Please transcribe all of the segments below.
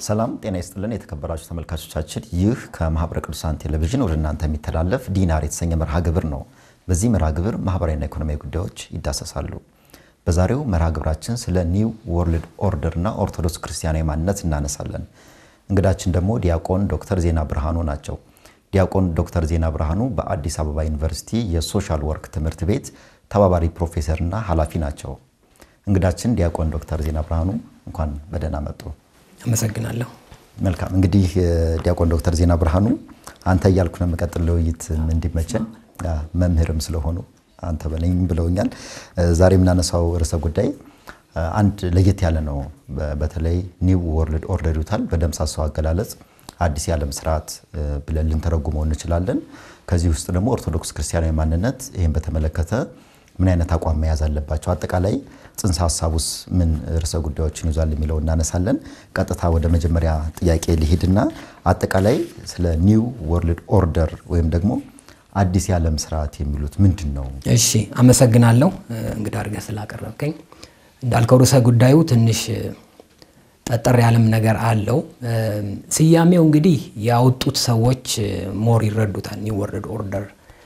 ሰላም ጤና ይስጥልን የተከበራችሁ ተመልካቾቻችን፣ ይህ ከማህበረ ቅዱሳን ቴሌቪዥን ወደ እናንተ የሚተላለፍ ዲናር የተሰኘ መርሃ ግብር ነው። በዚህ መርሃ ግብር ማህበራዊና ኢኮኖሚያዊ ጉዳዮች ይዳሰሳሉ። በዛሬው መርሃ ግብራችን ስለ ኒው ወርልድ ኦርደር እና ኦርቶዶክስ ክርስቲያናዊ ማንነት እናነሳለን። እንግዳችን ደግሞ ዲያቆን ዶክተር ዜና ብርሃኑ ናቸው። ዲያቆን ዶክተር ዜና ብርሃኑ በአዲስ አበባ ዩኒቨርሲቲ የሶሻል ወርክ ትምህርት ቤት ተባባሪ ፕሮፌሰርና ኃላፊ ናቸው። እንግዳችን ዲያቆን ዶክተር ዜና ብርሃኑ እንኳን በደህና መጡ። አመሰግናለሁ። መልካም እንግዲህ ዲያቆን ዶክተር ዜና ብርሃኑ አንተ እያልኩ ነው የምቀጥል ለውይይት እንዲመቸን መምህርም ስለሆኑ አንተ በለኝ ብለውኛል። ዛሬ የምናነሳው ርዕሰ ጉዳይ አንድ ለየት ያለ ነው። በተለይ ኒው ወርልድ ኦርደር ይሉታል በደምሳሳው አገላለጽ አዲስ የዓለም ስርዓት ብለን ልንተረጉመው እንችላለን። ከዚህ ውስጥ ደግሞ ኦርቶዶክስ ክርስቲያናዊ ማንነት ይህን በተመለከተ ምን አይነት አቋም መያዝ አለባቸው፣ አጠቃላይ ጽንሰ ሀሳቡስ ምን ርዕሰ ጉዳዮችን ይዟል የሚለው እናነሳለን። ቀጥታ ወደ መጀመሪያ ጥያቄ ሊሄድና አጠቃላይ ስለ ኒው ወርልድ ኦርደር ወይም ደግሞ አዲስ የዓለም ስርዓት የሚሉት ምንድን ነው? እሺ አመሰግናለሁ እንግዳ አድርገህ ስላቀረብከኝ። እንዳልከው ርዕሰ ጉዳዩ ትንሽ ጠጠር ያለም ነገር አለው። ስያሜው እንግዲህ ያወጡት ሰዎች ሞር ይረዱታል። ኒው ወርልድ ኦርደር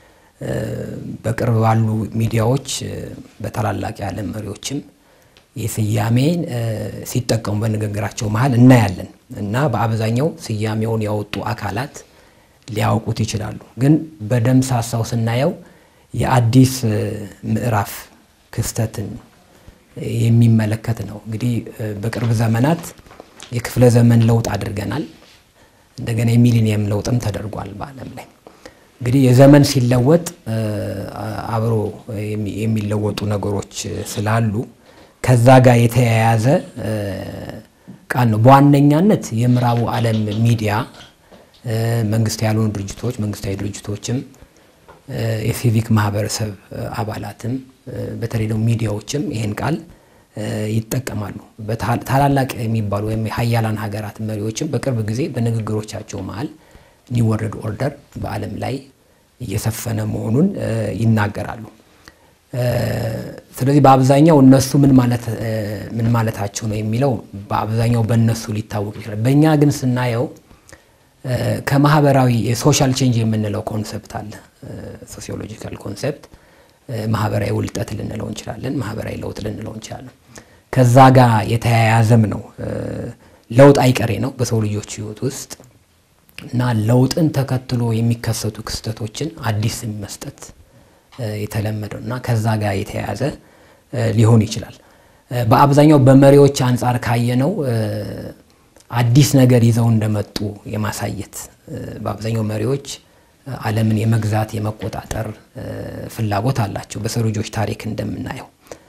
በቅርብ ባሉ ሚዲያዎች በታላላቅ የዓለም መሪዎችም ይህ ስያሜን ሲጠቀሙ በንግግራቸው መሀል እናያለን እና በአብዛኛው ስያሜውን ያወጡ አካላት ሊያውቁት ይችላሉ። ግን በደምሳሳው ስናየው የአዲስ ምዕራፍ ክስተትን የሚመለከት ነው። እንግዲህ በቅርብ ዘመናት የክፍለ ዘመን ለውጥ አድርገናል። እንደገና የሚሊኒየም ለውጥም ተደርጓል በዓለም ላይ። እንግዲህ የዘመን ሲለወጥ አብሮ የሚለወጡ ነገሮች ስላሉ ከዛ ጋር የተያያዘ ቃል ነው። በዋነኛነት የምዕራቡ ዓለም ሚዲያ፣ መንግስት ያልሆኑ ድርጅቶች፣ መንግስታዊ ድርጅቶችም፣ የሲቪክ ማህበረሰብ አባላትም በተለይ ደግሞ ሚዲያዎችም ይህን ቃል ይጠቀማሉ። ታላላቅ የሚባሉ ወይም የሀያላን ሀገራት መሪዎችም በቅርብ ጊዜ በንግግሮቻቸው መሀል ኒው ወርልድ ኦርደር በዓለም ላይ እየሰፈነ መሆኑን ይናገራሉ። ስለዚህ በአብዛኛው እነሱ ምን ማለታቸው ነው የሚለው በአብዛኛው በእነሱ ሊታወቅ ይችላል። በእኛ ግን ስናየው ከማህበራዊ የሶሻል ቼንጅ የምንለው ኮንሰፕት አለ። ሶሲዮሎጂካል ኮንሰፕት ማህበራዊ ውልጠት ልንለው እንችላለን፣ ማህበራዊ ለውጥ ልንለው እንችላለን። ከዛ ጋር የተያያዘም ነው። ለውጥ አይቀሬ ነው በሰው ልጆች ህይወት ውስጥ እና ለውጥን ተከትሎ የሚከሰቱ ክስተቶችን አዲስ መስጠት የተለመደው እና ከዛ ጋር የተያያዘ ሊሆን ይችላል። በአብዛኛው በመሪዎች አንጻር ካየነው አዲስ ነገር ይዘው እንደመጡ የማሳየት በአብዛኛው መሪዎች ዓለምን የመግዛት የመቆጣጠር ፍላጎት አላቸው። በሰው ልጆች ታሪክ እንደምናየው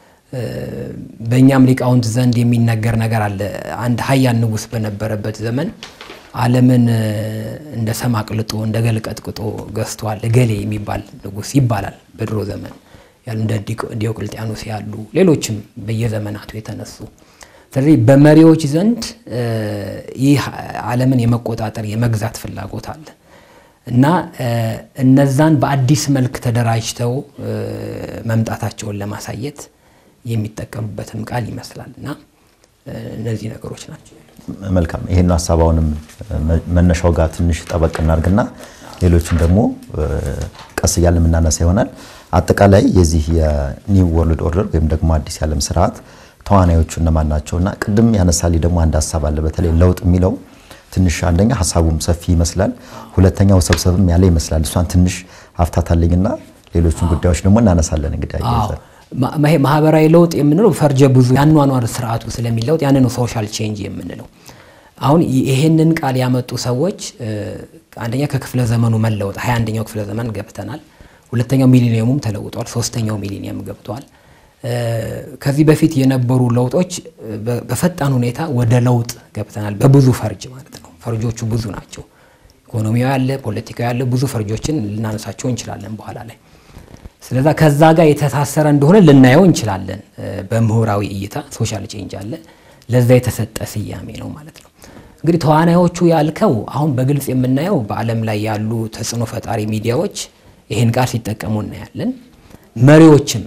በእኛም ሊቃውንት ዘንድ የሚነገር ነገር አለ። አንድ ሀያል ንጉሥ በነበረበት ዘመን ዓለምን እንደ ሰም አቅልጦ እንደ ገል ቀጥቅጦ ገዝቷል እገሌ የሚባል ንጉሥ ይባላል። በድሮ ዘመን ያሉ እንደ ዲዮቅልጥያኖስ ያሉ ሌሎችም በየዘመናቱ የተነሱ ስለዚህ በመሪዎች ዘንድ ይህ ዓለምን የመቆጣጠር የመግዛት ፍላጎት አለ እና እነዛን በአዲስ መልክ ተደራጅተው መምጣታቸውን ለማሳየት የሚጠቀሙበትም ቃል ይመስላል እና እነዚህ ነገሮች ናቸው። መልካም ይሄን ሀሳባውንም መነሻው ጋር ትንሽ ጠበቅ እናድርግና ሌሎችን ደግሞ ቀስ እያለ የምናነሳ ይሆናል። አጠቃላይ የዚህ የኒው ወርልድ ኦርደር ወይም ደግሞ አዲስ የዓለም ስርዓት ተዋናዮቹ እነማን ናቸው? እና ቅድም ያነሳልኝ ደግሞ አንድ ሀሳብ አለ። በተለይ ለውጥ የሚለው ትንሽ አንደኛ ሀሳቡም ሰፊ ይመስላል፣ ሁለተኛው ሰብሰብም ያለ ይመስላል። እሷን ትንሽ አፍታታልኝና ሌሎችን ጉዳዮች ደግሞ እናነሳለን። እንግዲህ አያይዘን ማህበራዊ ለውጥ የምንለው ፈርጀ ብዙ ያኗኗር ስርዓቱ ስለሚለውጥ ያን ነው ሶሻል ቼንጅ የምንለው። አሁን ይሄንን ቃል ያመጡ ሰዎች አንደኛ ከክፍለ ዘመኑ መለወጥ ሀያ አንደኛው ክፍለ ዘመን ገብተናል። ሁለተኛው ሚሊኒየሙም ተለውጧል። ሶስተኛው ሚሊኒየም ገብቷል። ከዚህ በፊት የነበሩ ለውጦች በፈጣን ሁኔታ ወደ ለውጥ ገብተናል። በብዙ ፈርጅ ማለት ነው። ፈርጆቹ ብዙ ናቸው። ኢኮኖሚያዊ ያለ፣ ፖለቲካዊ ያለ ብዙ ፈርጆችን ልናነሳቸው እንችላለን በኋላ ላይ ስለዛ ከዛ ጋር የተሳሰረ እንደሆነ ልናየው እንችላለን። በምሁራዊ እይታ ሶሻል ቼንጅ አለ፣ ለዛ የተሰጠ ስያሜ ነው ማለት ነው። እንግዲህ ተዋናዮቹ ያልከው አሁን በግልጽ የምናየው በዓለም ላይ ያሉ ተጽዕኖ ፈጣሪ ሚዲያዎች ይህን ቃል ሲጠቀሙ እናያለን። መሪዎችም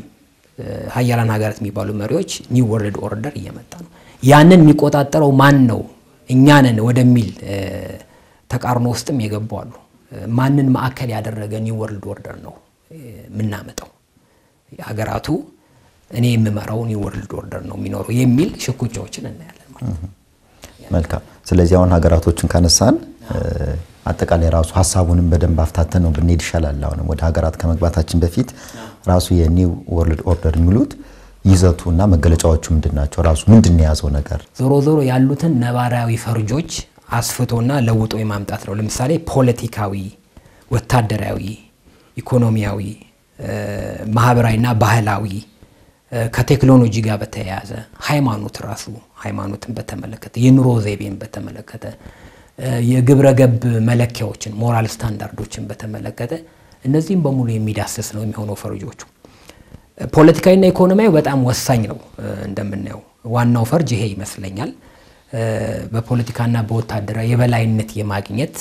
ሀያላን ሀገራት የሚባሉ መሪዎች ኒው ወርልድ ኦርደር እየመጣ ነው። ያንን የሚቆጣጠረው ማን ነው እኛንን ወደሚል ተቃርኖ ውስጥም የገቡ አሉ። ማንን ማዕከል ያደረገ ኒው ወርልድ ኦርደር ነው የምናመጣው? ሀገራቱ እኔ የምመራው ኒው ወርልድ ኦርደር ነው የሚኖረው የሚል ሽኩቻዎችን እናያለን ማለት ነው። መልካም። ስለዚህ አሁን ሀገራቶችን ካነሳን አጠቃላይ ራሱ ሀሳቡንም በደንብ አፍታተን ነው ብንሄድ ይሻላል። አሁንም ወደ ሀገራት ከመግባታችን በፊት ራሱ የኒው ወርልድ ኦርደር የሚሉት ይዘቱ እና መገለጫዎቹ ምንድን ናቸው? ራሱ ምንድን ነው የያዘው ነገር? ዞሮ ዞሮ ያሉትን ነባራዊ ፈርጆች አስፍቶና ለውጦ የማምጣት ነው። ለምሳሌ ፖለቲካዊ፣ ወታደራዊ፣ ኢኮኖሚያዊ፣ ማህበራዊና ባህላዊ ከቴክኖሎጂ ጋር በተያያዘ ሃይማኖት ራሱ ሃይማኖትን በተመለከተ የኑሮ ዘይቤን በተመለከተ የግብረ ገብ መለኪያዎችን ሞራል ስታንዳርዶችን በተመለከተ እነዚህም በሙሉ የሚዳስስ ነው የሚሆነው ፈርጆቹ። ፖለቲካዊና ኢኮኖሚያዊ በጣም ወሳኝ ነው። እንደምናየው ዋናው ፈርጅ ይሄ ይመስለኛል። በፖለቲካና በወታደራዊ የበላይነት የማግኘት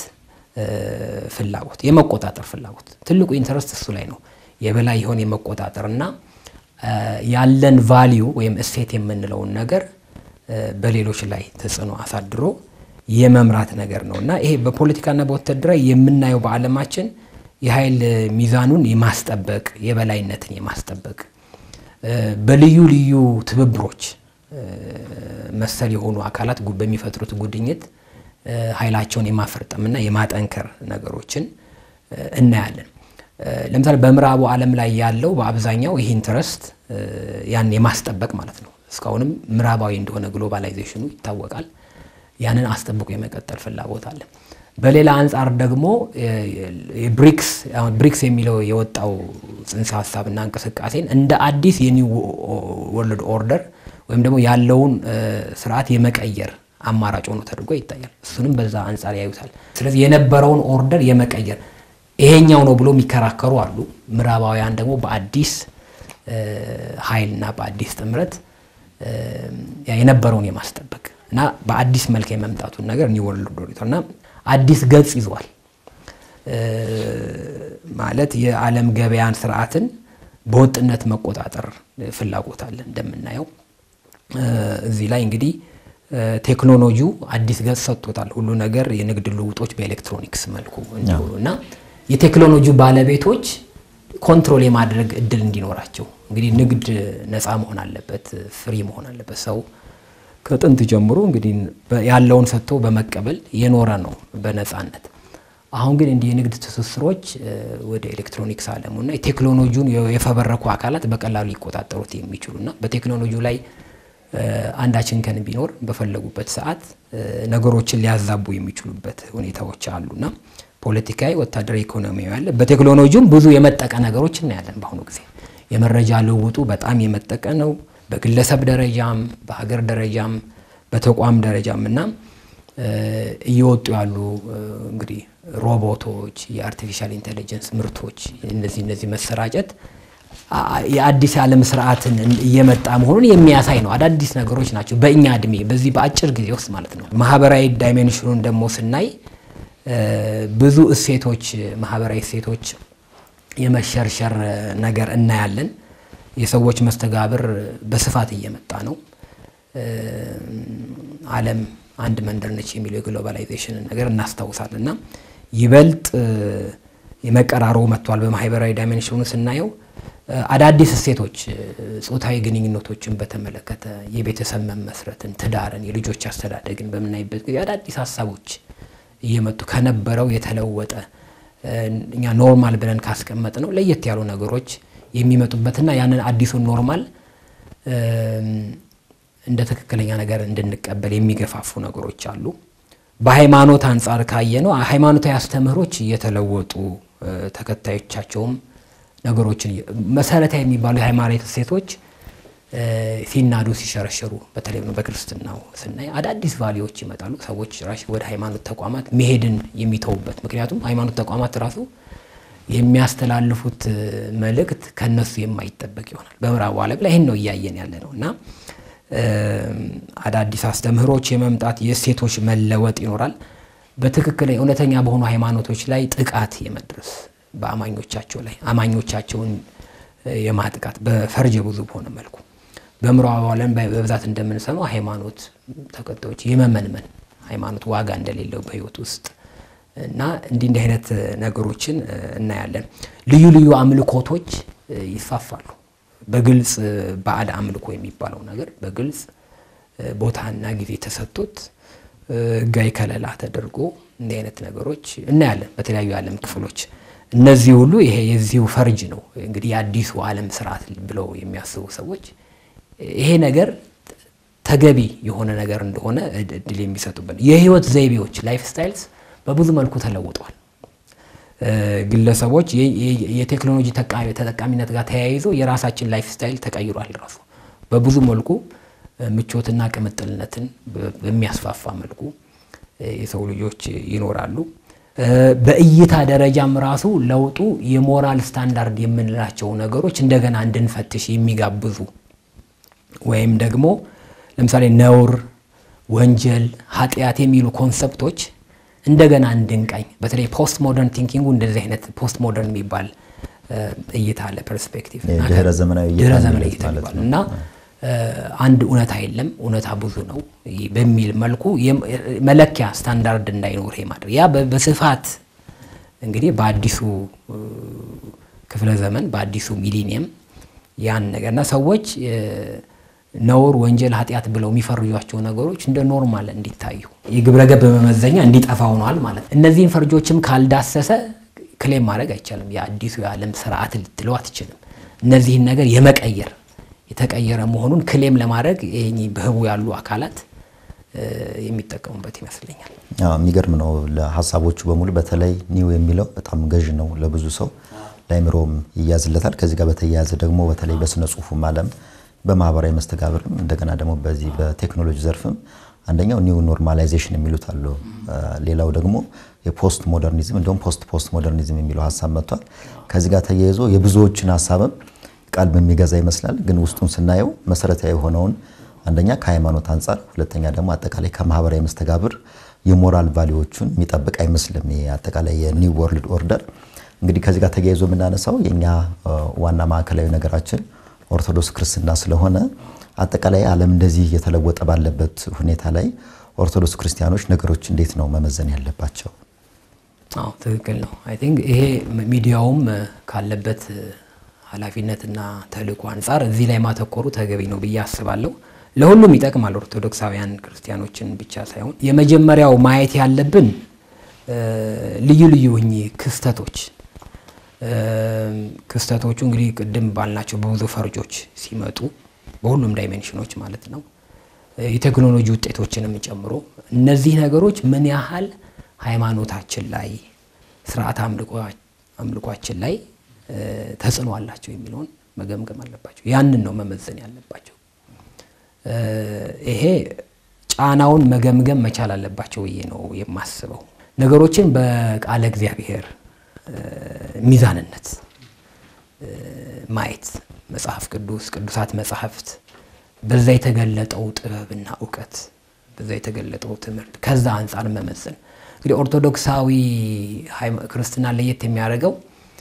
ፍላጎት፣ የመቆጣጠር ፍላጎት ትልቁ ኢንተረስት እሱ ላይ ነው። የበላይ የሆነ የመቆጣጠርና ያለን ቫሊዩ ወይም እሴት የምንለውን ነገር በሌሎች ላይ ተጽዕኖ አሳድሮ የመምራት ነገር ነው እና ይሄ በፖለቲካና በወታደራዊ የምናየው በዓለማችን የኃይል ሚዛኑን የማስጠበቅ የበላይነትን የማስጠበቅ በልዩ ልዩ ትብብሮች መሰል የሆኑ አካላት በሚፈጥሩት ጉድኝት ኃይላቸውን የማፈርጠምና የማጠንከር ነገሮችን እናያለን። ለምሳሌ በምዕራቡ ዓለም ላይ ያለው በአብዛኛው ይህ ኢንትረስት ያን የማስጠበቅ ማለት ነው። እስካሁንም ምዕራባዊ እንደሆነ ግሎባላይዜሽኑ ይታወቃል። ያንን አስጠብቆ የመቀጠል ፍላጎት አለ። በሌላ አንጻር ደግሞ ብሪክስ ብሪክስ የሚለው የወጣው ጽንሰ ሀሳብና እንቅስቃሴን እንደ አዲስ የኒው ወርልድ ኦርደር ወይም ደግሞ ያለውን ስርዓት የመቀየር አማራጭ ሆኖ ተደርጎ ይታያል። እሱንም በዛ አንጻር ያዩታል። ስለዚህ የነበረውን ኦርደር የመቀየር ይሄኛው ነው ብሎ የሚከራከሩ አሉ። ምዕራባውያን ደግሞ በአዲስ ኃይልና በአዲስ ጥምረት የነበረውን የማስጠበቅ እና በአዲስ መልክ የመምጣቱን ነገር ኒው ወርልድ ኦርደር እና አዲስ ገጽ ይዟል ማለት የዓለም ገበያን ስርዓትን በወጥነት መቆጣጠር ፍላጎት አለ። እንደምናየው እዚህ ላይ እንግዲህ ቴክኖሎጂው አዲስ ገጽ ሰጥቶታል። ሁሉ ነገር የንግድ ልውጦች በኤሌክትሮኒክስ መልኩ እንዲሆኑ እና የቴክኖሎጂ ባለቤቶች ኮንትሮል የማድረግ እድል እንዲኖራቸው እንግዲህ ንግድ ነፃ መሆን አለበት፣ ፍሪ መሆን አለበት። ሰው ከጥንት ጀምሮ እንግዲህ ያለውን ሰጥቶ በመቀበል የኖረ ነው በነፃነት። አሁን ግን እንዲህ የንግድ ትስስሮች ወደ ኤሌክትሮኒክስ ዓለሙና የቴክኖሎጂውን የፈበረኩ አካላት በቀላሉ ሊቆጣጠሩት የሚችሉና በቴክኖሎጂው ላይ አንዳችን ከን ቢኖር በፈለጉበት ሰዓት ነገሮችን ሊያዛቡ የሚችሉበት ሁኔታዎች አሉና ፖለቲካዊ፣ ወታደራዊ፣ ኢኮኖሚያዊ ያለ በቴክኖሎጂውም ብዙ የመጠቀ ነገሮች እናያለን። በአሁኑ ጊዜ የመረጃ ልውውጡ በጣም የመጠቀ ነው። በግለሰብ ደረጃም በሀገር ደረጃም በተቋም ደረጃም እና እየወጡ ያሉ እንግዲህ ሮቦቶች፣ የአርቲፊሻል ኢንቴሊጀንስ ምርቶች እነዚህ እነዚህ መሰራጨት የአዲስ ዓለም ስርዓትን እየመጣ መሆኑን የሚያሳይ ነው። አዳዲስ ነገሮች ናቸው በእኛ እድሜ በዚህ በአጭር ጊዜ ውስጥ ማለት ነው። ማህበራዊ ዳይሜንሽኑን ደግሞ ስናይ ብዙ እሴቶች ማህበራዊ እሴቶች የመሸርሸር ነገር እናያለን። የሰዎች መስተጋብር በስፋት እየመጣ ነው። ዓለም አንድ መንደር ነች የሚለው የግሎባላይዜሽንን ነገር እናስታውሳለን እና ይበልጥ የመቀራረቡ መጥቷል። በማህበራዊ ዳይሜንሽኑ ስናየው አዳዲስ እሴቶች ጾታዊ ግንኙነቶችን በተመለከተ የቤተሰብ መመስረትን፣ ትዳርን፣ የልጆች አስተዳደግን በምናይበት ጊዜ አዳዲስ ሀሳቦች እየመጡ ከነበረው የተለወጠ እኛ ኖርማል ብለን ካስቀመጥ ነው ለየት ያሉ ነገሮች የሚመጡበትና ያንን አዲሱን ኖርማል እንደ ትክክለኛ ነገር እንድንቀበል የሚገፋፉ ነገሮች አሉ። በሃይማኖት አንጻር ካየ ነው ሃይማኖታዊ አስተምህሮች እየተለወጡ ተከታዮቻቸውም ነገሮችን መሰረታዊ የሚባሉ የሃይማኖት እሴቶች ሲናዱ ሲሸረሸሩ፣ በተለይ በክርስትናው ስናይ አዳዲስ ቫሊዎች ይመጣሉ። ሰዎች ራሽ ወደ ሃይማኖት ተቋማት መሄድን የሚተዉበት ምክንያቱም ሃይማኖት ተቋማት ራሱ የሚያስተላልፉት መልእክት ከነሱ የማይጠበቅ ይሆናል። በምዕራቡ ዓለም ላይ ይህን ነው እያየን ያለ ነው እና አዳዲስ አስተምህሮች የመምጣት የእሴቶች መለወጥ ይኖራል። በትክክል እውነተኛ በሆኑ ሃይማኖቶች ላይ ጥቃት የመድረስ በአማኞቻቸው ላይ አማኞቻቸውን የማጥቃት በፈርጀ ብዙ በሆነ መልኩ በምዕራቡ ዓለም በብዛት እንደምንሰማው ሃይማኖት ተከታዮች የመመንመን ሃይማኖት ዋጋ እንደሌለው በህይወት ውስጥ እና እንዲህ እንዲህ አይነት ነገሮችን እናያለን። ልዩ ልዩ አምልኮቶች ይስፋፋሉ። በግልጽ ባዕድ አምልኮ የሚባለው ነገር በግልጽ ቦታና ጊዜ ተሰጥቶት ህጋዊ ከለላ ተደርጎ እንዲህ አይነት ነገሮች እናያለን በተለያዩ የዓለም ክፍሎች። እነዚህ ሁሉ ይሄ የዚሁ ፈርጅ ነው እንግዲህ የአዲሱ ዓለም ስርዓት ብለው የሚያስቡ ሰዎች ይሄ ነገር ተገቢ የሆነ ነገር እንደሆነ እድል የሚሰጡበት የህይወት ዘይቤዎች ላይፍ ስታይልስ በብዙ መልኩ ተለውጠዋል። ግለሰቦች የቴክኖሎጂ ተጠቃሚነት ጋር ተያይዞ የራሳችን ላይፍ ስታይል ተቀይሯል። ራሱ በብዙ መልኩ ምቾትና ቅምጥልነትን በሚያስፋፋ መልኩ የሰው ልጆች ይኖራሉ። በእይታ ደረጃም ራሱ ለውጡ የሞራል ስታንዳርድ የምንላቸው ነገሮች እንደገና እንድንፈትሽ የሚጋብዙ ወይም ደግሞ ለምሳሌ ነውር፣ ወንጀል፣ ኃጢአት የሚሉ ኮንሰፕቶች እንደገና እንድንቃኝ በተለይ ፖስት ሞደርን ቲንኪንጉ እንደዚህ አይነት ፖስት ሞደርን የሚባል እይታ አለ ፐርስፔክቲቭ ድህረ ዘመናዊ ድህረ ዘመናዊ እይታ የሚባል እና አንድ እውነታ የለም እውነታ ብዙ ነው በሚል መልኩ መለኪያ ስታንዳርድ እንዳይኖር ማድረግ ያ በስፋት እንግዲህ በአዲሱ ክፍለ ዘመን በአዲሱ ሚሊኒየም ያን ነገር እና ሰዎች ነውር፣ ወንጀል፣ ኃጢአት ብለው የሚፈርጇቸው ነገሮች እንደ ኖርማል እንዲታዩ የግብረ ገብ መመዘኛ እንዲጠፋ ሆኗል ማለት ነው። እነዚህን ፈርጆችም ካልዳሰሰ ክሌም ማድረግ አይቻልም። የአዲሱ የዓለም ስርዓት ልትለው አትችልም። እነዚህን ነገር የመቀየር የተቀየረ መሆኑን ክሌም ለማድረግ ይህ በህቡ ያሉ አካላት የሚጠቀሙበት ይመስለኛል። የሚገርም ነው። ለሀሳቦቹ በሙሉ በተለይ ኒው የሚለው በጣም ገዥ ነው ለብዙ ሰው ለአይምሮም ይያዝለታል። ከዚህ ጋር በተያያዘ ደግሞ በተለይ በስነ ጽሁፉም ዓለም በማህበራዊ መስተጋብርም እንደገና ደግሞ በዚህ በቴክኖሎጂ ዘርፍም አንደኛው ኒው ኖርማላይዜሽን የሚሉት አሉ። ሌላው ደግሞ የፖስት ሞደርኒዝም እንዲሁም ፖስት ፖስት ሞደርኒዝም የሚለው ሀሳብ መጥቷል። ከዚህ ጋር ተያይዞ የብዙዎችን ሀሳብም ቃል በሚገዛ ይመስላል። ግን ውስጡን ስናየው መሰረታዊ የሆነውን አንደኛ ከሃይማኖት አንጻር፣ ሁለተኛ ደግሞ አጠቃላይ ከማህበራዊ መስተጋብር የሞራል ቫሊዎቹን የሚጠብቅ አይመስልም። አጠቃላይ የኒው ወርልድ ኦርደር እንግዲህ ከዚህ ጋር ተያይዞ የምናነሳው የእኛ ዋና ማዕከላዊ ነገራችን ኦርቶዶክስ ክርስትና ስለሆነ አጠቃላይ ዓለም እንደዚህ እየተለወጠ ባለበት ሁኔታ ላይ ኦርቶዶክስ ክርስቲያኖች ነገሮች እንዴት ነው መመዘን ያለባቸው? አዎ ትክክል ነው። አይ ቲንክ ይሄ ሚዲያውም ካለበት ኃላፊነትና ተልእኮ አንጻር እዚህ ላይ ማተኮሩ ተገቢ ነው ብዬ አስባለሁ። ለሁሉም ይጠቅማል፣ ኦርቶዶክሳውያን ክርስቲያኖችን ብቻ ሳይሆን። የመጀመሪያው ማየት ያለብን ልዩ ልዩ እኚህ ክስተቶች ክስተቶቹ እንግዲህ ቅድም ባልናቸው በብዙ ፈርጆች ሲመጡ በሁሉም ዳይሜንሽኖች ማለት ነው የቴክኖሎጂ ውጤቶችንም ጨምሮ እነዚህ ነገሮች ምን ያህል ሃይማኖታችን ላይ ስርዓት አምልኳችን ላይ ተጽዕኖ አላቸው የሚለውን መገምገም አለባቸው። ያንን ነው መመዘን ያለባቸው። ይሄ ጫናውን መገምገም መቻል አለባቸው ብዬ ነው የማስበው። ነገሮችን በቃለ እግዚአብሔር ሚዛንነት ማየት መጽሐፍ ቅዱስ ቅዱሳት መጽሐፍት በዛ የተገለጠው ጥበብና እውቀት በዛ የተገለጠው ትምህርት ከዛ አንጻር መመዘን እንግዲህ ኦርቶዶክሳዊ ክርስትና ለየት የሚያደርገው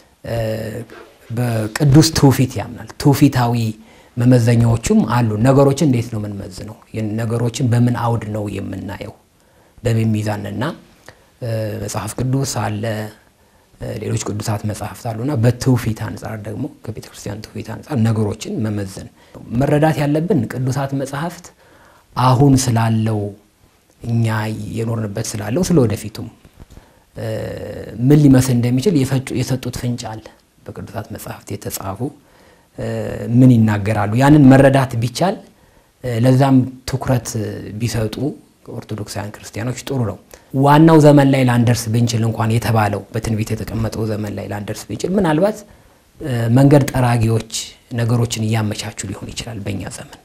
በቅዱስ ትውፊት ያምናል። ትውፊታዊ መመዘኛዎቹም አሉ። ነገሮችን እንዴት ነው የምንመዝነው? ነገሮችን በምን አውድ ነው የምናየው? በምን ሚዛንና መጽሐፍ ቅዱስ አለ ሌሎች ቅዱሳት መጽሐፍት አሉና በትውፊት አንጻር ደግሞ ከቤተ ክርስቲያን ትውፊት አንጻር ነገሮችን መመዘን መረዳት ያለብን ቅዱሳት መጽሐፍት አሁን ስላለው እኛ የኖርንበት ስላለው ስለ ወደፊቱም ምን ሊመስል እንደሚችል የሰጡት ፍንጭ አለ። በቅዱሳት መጽሐፍት የተጻፉ ምን ይናገራሉ? ያንን መረዳት ቢቻል ለዛም ትኩረት ቢሰጡ ኦርቶዶክሳውያን ክርስቲያኖች ጥሩ ነው። ዋናው ዘመን ላይ ላንደርስ ብንችል እንኳን የተባለው በትንቢት የተቀመጠው ዘመን ላይ ላንደርስ ብንችል ምናልባት መንገድ ጠራጊዎች ነገሮችን እያመቻቹ ሊሆን ይችላል በእኛ ዘመን።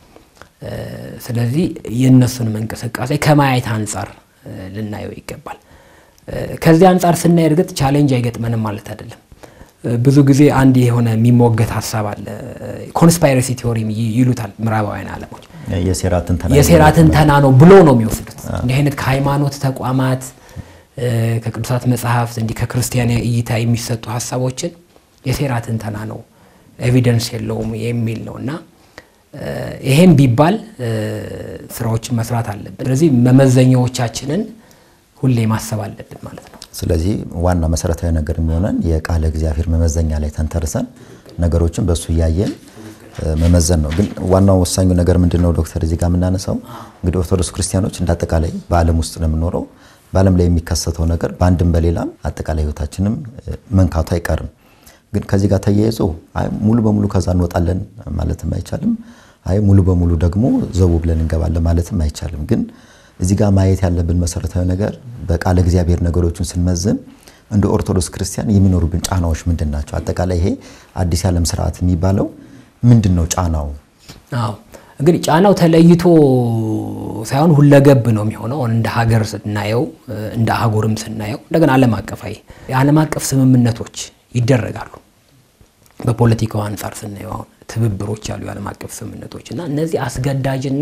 ስለዚህ የእነሱንም እንቅስቃሴ ከማየት አንጻር ልናየው ይገባል። ከዚህ አንጻር ስናይ እርግጥ ቻሌንጅ አይገጥመንም ማለት አይደለም። ብዙ ጊዜ አንድ የሆነ የሚሞገት ሀሳብ አለ። ኮንስፓይረሲ ቲዎሪ ይሉታል ምዕራባውያን ዓለሞች። የሴራ ትንተና ነው ብሎ ነው የሚወስዱት። እንዲህ አይነት ከሃይማኖት ተቋማት ከቅዱሳት መጽሐፍት እንዲህ ከክርስቲያን እይታ የሚሰጡ ሀሳቦችን የሴራ ትንተና ነው፣ ኤቪደንስ የለውም የሚል ነው እና ይሄም ቢባል ስራዎችን መስራት አለብን። ስለዚህ መመዘኛዎቻችንን ሁሌ ማሰብ አለብን ማለት ነው። ስለዚህ ዋና መሰረታዊ ነገር የሚሆነን የቃለ እግዚአብሔር መመዘኛ ላይ ተንተርሰን ነገሮችን በእሱ እያየን መመዘን ነው። ግን ዋናው ወሳኙ ነገር ምንድን ነው ዶክተር? እዚህ ጋር የምናነሳው እንግዲህ ኦርቶዶክስ ክርስቲያኖች እንደ አጠቃላይ በዓለም ውስጥ ነው የምንኖረው። በዓለም ላይ የሚከሰተው ነገር በአንድም በሌላም አጠቃላይ ሕይወታችንም መንካቱ አይቀርም። ግን ከዚህ ጋር ተያይዞ አይ ሙሉ በሙሉ ከዛ እንወጣለን ማለትም አይቻልም። አይ ሙሉ በሙሉ ደግሞ ዘቡ ብለን እንገባለን ማለትም አይቻልም። ግን እዚህ ጋር ማየት ያለብን መሰረታዊ ነገር በቃለ እግዚአብሔር ነገሮችን ስንመዝን እንደ ኦርቶዶክስ ክርስቲያን የሚኖሩብን ጫናዎች ምንድን ናቸው? አጠቃላይ ይሄ አዲስ የዓለም ስርዓት የሚባለው ምንድን ነው ጫናው? አዎ እንግዲህ ጫናው ተለይቶ ሳይሆን ሁለገብ ነው የሚሆነው። እንደ ሀገር ስናየው፣ እንደ አህጉርም ስናየው እንደገና ዓለም አቀፋዊ የዓለም አቀፍ ስምምነቶች ይደረጋሉ። በፖለቲካው አንጻር ስናየው አሁን ትብብሮች ያሉ የዓለም አቀፍ ስምምነቶች እና እነዚህ አስገዳጅና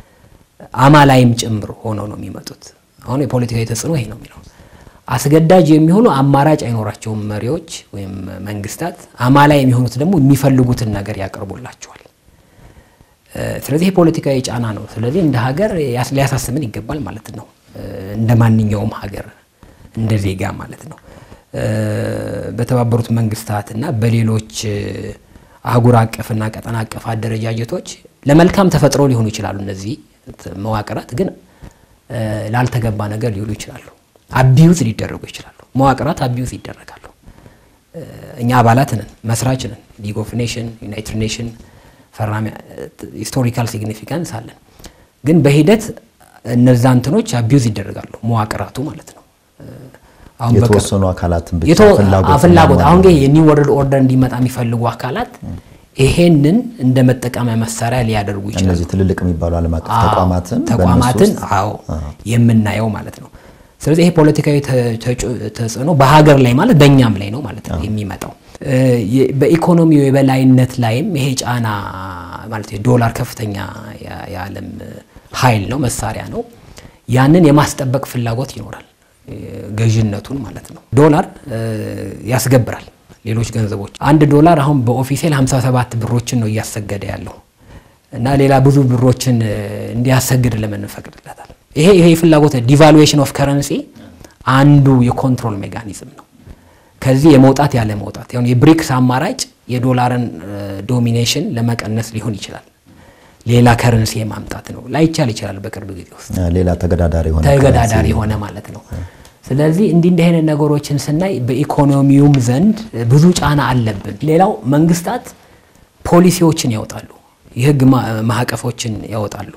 አማላይም ጭምር ሆነው ነው የሚመጡት። አሁን የፖለቲካዊ ተጽዕኖ ይሄ ነው የሚለው አስገዳጅ የሚሆኑ አማራጭ አይኖራቸውም መሪዎች ወይም መንግስታት። አማላይ የሚሆኑት ደግሞ የሚፈልጉትን ነገር ያቀርቡላቸዋል። ስለዚህ የፖለቲካዊ ጫና ነው። ስለዚህ እንደ ሀገር ሊያሳስብን ይገባል ማለት ነው። እንደ ማንኛውም ሀገር እንደ ዜጋ ማለት ነው። በተባበሩት መንግስታት እና በሌሎች አህጉር አቀፍና ቀጠና አቀፍ አደረጃጀቶች ለመልካም ተፈጥሮ ሊሆኑ ይችላሉ። እነዚህ መዋቅራት ግን ላልተገባ ነገር ሊውሉ ይችላሉ። አቢዩዝ ሊደረጉ ይችላሉ። መዋቅራት አቢዩዝ ይደረጋሉ። እኛ አባላት ነን፣ መስራች ነን። ሊግ ኦፍ ኔሽን፣ ዩናይትድ ኔሽን ፈራሚ ሂስቶሪካል ሲግኒፊካንስ አለን። ግን በሂደት እነዛ እንትኖች አቢዩዝ ይደረጋሉ፣ መዋቅራቱ ማለት ነው። አሁን የተወሰኑ አካላትን ብቻ ፍላጎት አሁን የኒው ወርልድ ኦርደር እንዲመጣ የሚፈልጉ አካላት ይሄንን እንደ መጠቀሚያ መሳሪያ ሊያደርጉ ይችላሉ። እነዚህ ትልልቅ የሚባሉ ዓለም አቀፍ ተቋማትን ተቋማትን አዎ የምናየው ማለት ነው። ስለዚህ ይሄ ፖለቲካዊ ተጽዕኖ በሀገር ላይ ማለት በእኛም ላይ ነው ማለት ነው የሚመጣው። በኢኮኖሚው የበላይነት ላይም ይሄ ጫና ማለት የዶላር ከፍተኛ የዓለም ኃይል ነው፣ መሳሪያ ነው። ያንን የማስጠበቅ ፍላጎት ይኖራል፣ ገዥነቱን ማለት ነው። ዶላር ያስገብራል ሌሎች ገንዘቦች። አንድ ዶላር አሁን በኦፊሴል 57 ብሮችን ነው እያሰገደ ያለው እና ሌላ ብዙ ብሮችን እንዲያሰግድ ለምን እንፈቅድለታል? ይሄ ይሄ ፍላጎት ዲቫሉዌሽን ኦፍ ከረንሲ አንዱ የኮንትሮል ሜካኒዝም ነው። ከዚህ የመውጣት ያለ መውጣት ያው የብሪክስ አማራጭ የዶላርን ዶሚኔሽን ለመቀነስ ሊሆን ይችላል። ሌላ ከረንሲ የማምጣት ነው። ላይቻል ይችላል በቅርብ ጊዜ ውስጥ ሌላ ተገዳዳሪ የሆነ ተገዳዳሪ የሆነ ማለት ነው። ስለዚህ እንዲህ እንዲህ አይነት ነገሮችን ስናይ በኢኮኖሚውም ዘንድ ብዙ ጫና አለብን። ሌላው መንግስታት ፖሊሲዎችን ያወጣሉ፣ የህግ ማዕቀፎችን ያወጣሉ።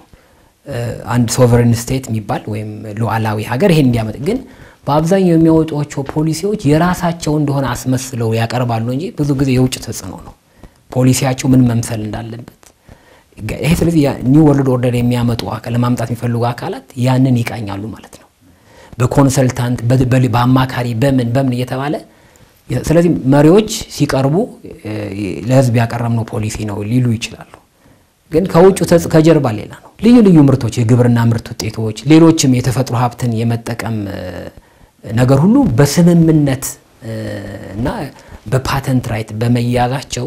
አንድ ሶቨሬን ስቴት የሚባል ወይም ሉዓላዊ ሀገር ይሄን እንዲያመጥ ግን በአብዛኛው የሚያወጧቸው ፖሊሲዎች የራሳቸው እንደሆነ አስመስለው ያቀርባሉ እንጂ ብዙ ጊዜ የውጭ ተጽዕኖ ነው ፖሊሲያቸው ምን መምሰል እንዳለበት ይሄ። ስለዚህ ኒው ወርልድ ኦርደር የሚያመጡ ለማምጣት የሚፈልጉ አካላት ያንን ይቃኛሉ ማለት ነው በኮንሰልታንት በአማካሪ በምን በምን እየተባለ ስለዚህ መሪዎች ሲቀርቡ ለህዝብ ያቀረብነው ፖሊሲ ነው ሊሉ ይችላሉ። ግን ከውጭ ከጀርባ ሌላ ነው። ልዩ ልዩ ምርቶች፣ የግብርና ምርት ውጤቶች፣ ሌሎችም የተፈጥሮ ሀብትን የመጠቀም ነገር ሁሉ በስምምነት እና በፓተንት ራይት በመያዛቸው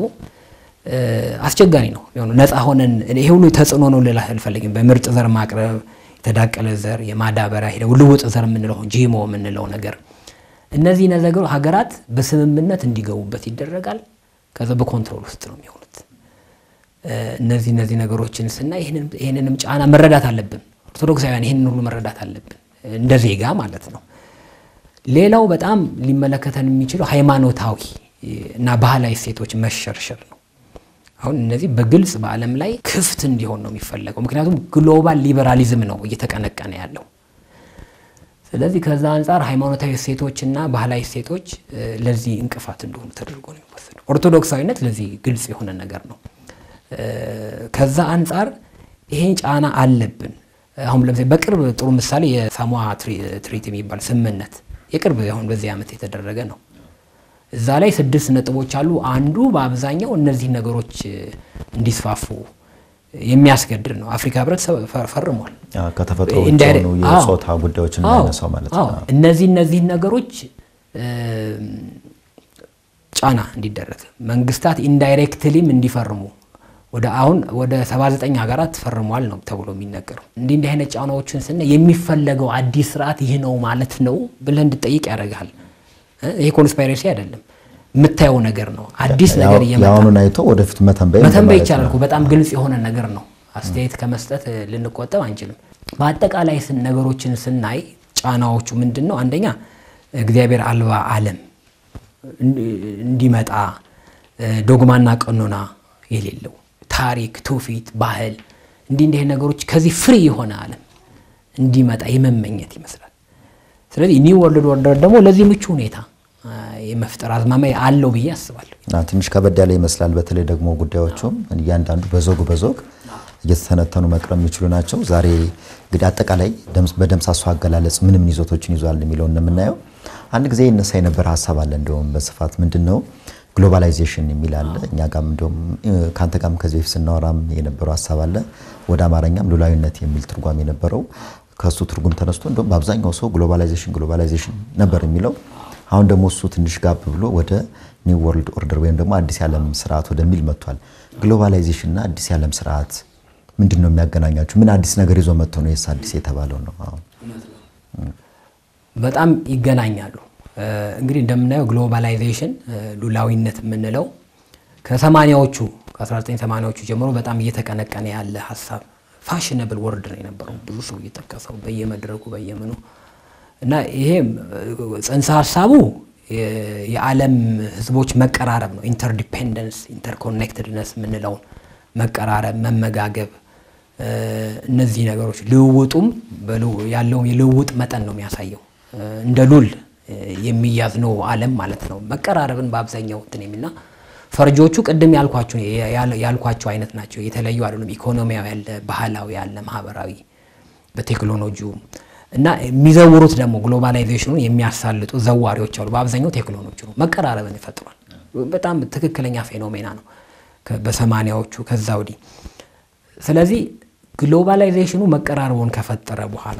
አስቸጋሪ ነው። ነፃ ሆነን ይሄ ሁሉ ተጽዕኖ ነው ልል አልፈልግም። በምርጥ ዘር ማቅረብ የተዳቀለ ዘር የማዳበሪያ ሄደ ልውጥ ዘር የምንለው ጂሞ የምንለው ነገር እነዚህ ነገሩ ሀገራት በስምምነት እንዲገቡበት ይደረጋል። ከዛ በኮንትሮል ውስጥ ነው የሚሆኑት። እነዚህ እነዚህ ነገሮችን ስናይ ይህንንም ጫና መረዳት አለብን። ኦርቶዶክሳውያን ይህንን ሁሉ መረዳት አለብን እንደ ዜጋ ማለት ነው። ሌላው በጣም ሊመለከተን የሚችለው ሃይማኖታዊ እና ባህላዊ እሴቶች መሸርሸር ነው። አሁን እነዚህ በግልጽ በዓለም ላይ ክፍት እንዲሆን ነው የሚፈለገው። ምክንያቱም ግሎባል ሊበራሊዝም ነው እየተቀነቀነ ያለው። ስለዚህ ከዛ አንጻር ሃይማኖታዊ እሴቶችና ባህላዊ እሴቶች ለዚህ እንቅፋት እንደሆኑ ተደርጎ ነው የሚወሰደው። ኦርቶዶክሳዊነት ለዚህ ግልጽ የሆነ ነገር ነው። ከዛ አንጻር ይሄ ጫና አለብን። አሁን ለምሳሌ በቅርብ ጥሩ ምሳሌ የሳሞአ ትሪቲ የሚባል ስምምነት የቅርብ አሁን በዚህ ዓመት የተደረገ ነው። እዛ ላይ ስድስት ነጥቦች አሉ። አንዱ በአብዛኛው እነዚህ ነገሮች እንዲስፋፉ የሚያስገድድ ነው። አፍሪካ ህብረት ፈርሟል። ከተፈጥሮ ውጭ የሆኑ የጾታ ጉዳዮችን የሚያነሳው ማለት ነው። እነዚህ እነዚህ ነገሮች ጫና እንዲደረግ መንግስታት ኢንዳይሬክትሊም እንዲፈርሙ ወደ አሁን ወደ 79 ሀገራት ፈርሟል ነው ተብሎ የሚነገረው። እንዲህ እንዲህ አይነት ጫናዎችን ስናይ የሚፈለገው አዲስ ስርዓት ይህ ነው ማለት ነው ብለህ እንድጠይቅ ያደርግሃል። ይሄ ኮንስፓይሬሲ አይደለም፣ የምታየው ነገር ነው። አዲስ ነገር እየመጣ የአሁኑን አይቶ ወደፊት መተንበይ መተንበይ ይቻላል እኮ በጣም ግልጽ የሆነ ነገር ነው። አስተያየት ከመስጠት ልንቆጠብ አንችልም። በአጠቃላይ ነገሮችን ስናይ ጫናዎቹ ምንድን ነው? አንደኛ እግዚአብሔር አልባ ዓለም እንዲመጣ ዶግማና ቀኖና የሌለው ታሪክ፣ ትውፊት፣ ባህል እንዲህ እንዲህ ነገሮች ከዚህ ፍሪ የሆነ ዓለም እንዲመጣ የመመኘት ይመስላል። ስለዚህ ኒው ወርልድ ኦርደር ደግሞ ለዚህ ምቹ ሁኔታ የመፍጠር አዝማሚያ አለው ብዬ አስባለሁ። ትንሽ ከበድ ያለ ይመስላል። በተለይ ደግሞ ጉዳዮቹም እያንዳንዱ በዞግ በዞግ እየተተነተኑ መቅረብ የሚችሉ ናቸው። ዛሬ እንግዲህ አጠቃላይ በደምሳሱ አገላለጽ ምን ምን ይዞቶችን ይዟል የሚለውን እንደምናየው አንድ ጊዜ ይነሳ የነበረ ሀሳብ አለ። እንዲሁም በስፋት ምንድን ነው ግሎባላይዜሽን የሚል አለ። እኛ ጋም እንዲሁም ከአንተ ጋም ከዚህ በፊት ስናወራም የነበረው ሀሳብ አለ። ወደ አማርኛም ሉላዊነት የሚል ትርጓሜ የነበረው ከእሱ ትርጉም ተነስቶ እንዲሁም በአብዛኛው ሰው ግሎባላይዜሽን ግሎባላይዜሽን ነበር የሚለው አሁን ደግሞ እሱ ትንሽ ጋብ ብሎ ወደ ኒው ወርልድ ኦርደር ወይም ደግሞ አዲስ የዓለም ስርዓት ወደሚል መጥቷል። ግሎባላይዜሽን እና አዲስ የዓለም ስርዓት ምንድን ነው የሚያገናኛቸው? ምን አዲስ ነገር ይዞ መጥቶ ነው የስ አዲስ የተባለው ነው? በጣም ይገናኛሉ። እንግዲህ እንደምናየው ግሎባላይዜሽን ሉላዊነት የምንለው ከሰማኒያዎቹ ከ1980ዎቹ ጀምሮ በጣም እየተቀነቀነ ያለ ሀሳብ ፋሽነብል ወርድ ነው የነበረው ብዙ ሰው እየጠቀሰው በየመድረኩ በየምኑ እና ይሄ ጽንሰ ሀሳቡ የዓለም ህዝቦች መቀራረብ ነው። ኢንተርዲፔንደንስ ኢንተርኮኔክትድነስ የምንለውን መቀራረብ፣ መመጋገብ እነዚህ ነገሮች ልውውጡም ያለውን የልውውጥ መጠን ነው የሚያሳየው። እንደ ሉል የሚያዝ ነው ዓለም ማለት ነው። መቀራረብን በአብዛኛው እንትን የሚልና ፈርጆቹ ቅድም ያልኳቸው ያልኳቸው አይነት ናቸው። የተለዩ አይደሉም። ኢኮኖሚያዊ ያለ፣ ባህላዊ ያለ፣ ማህበራዊ በቴክኖሎጂው እና የሚዘውሩት ደግሞ ግሎባላይዜሽኑን የሚያሳልጡ ዘዋሪዎች አሉ። በአብዛኛው ቴክኖሎጂ ነው። መቀራረብን ይፈጥሯል። በጣም ትክክለኛ ፌኖሜና ነው በሰማኒያዎቹ ከዛ ወዲህ። ስለዚህ ግሎባላይዜሽኑ መቀራረቡን ከፈጠረ በኋላ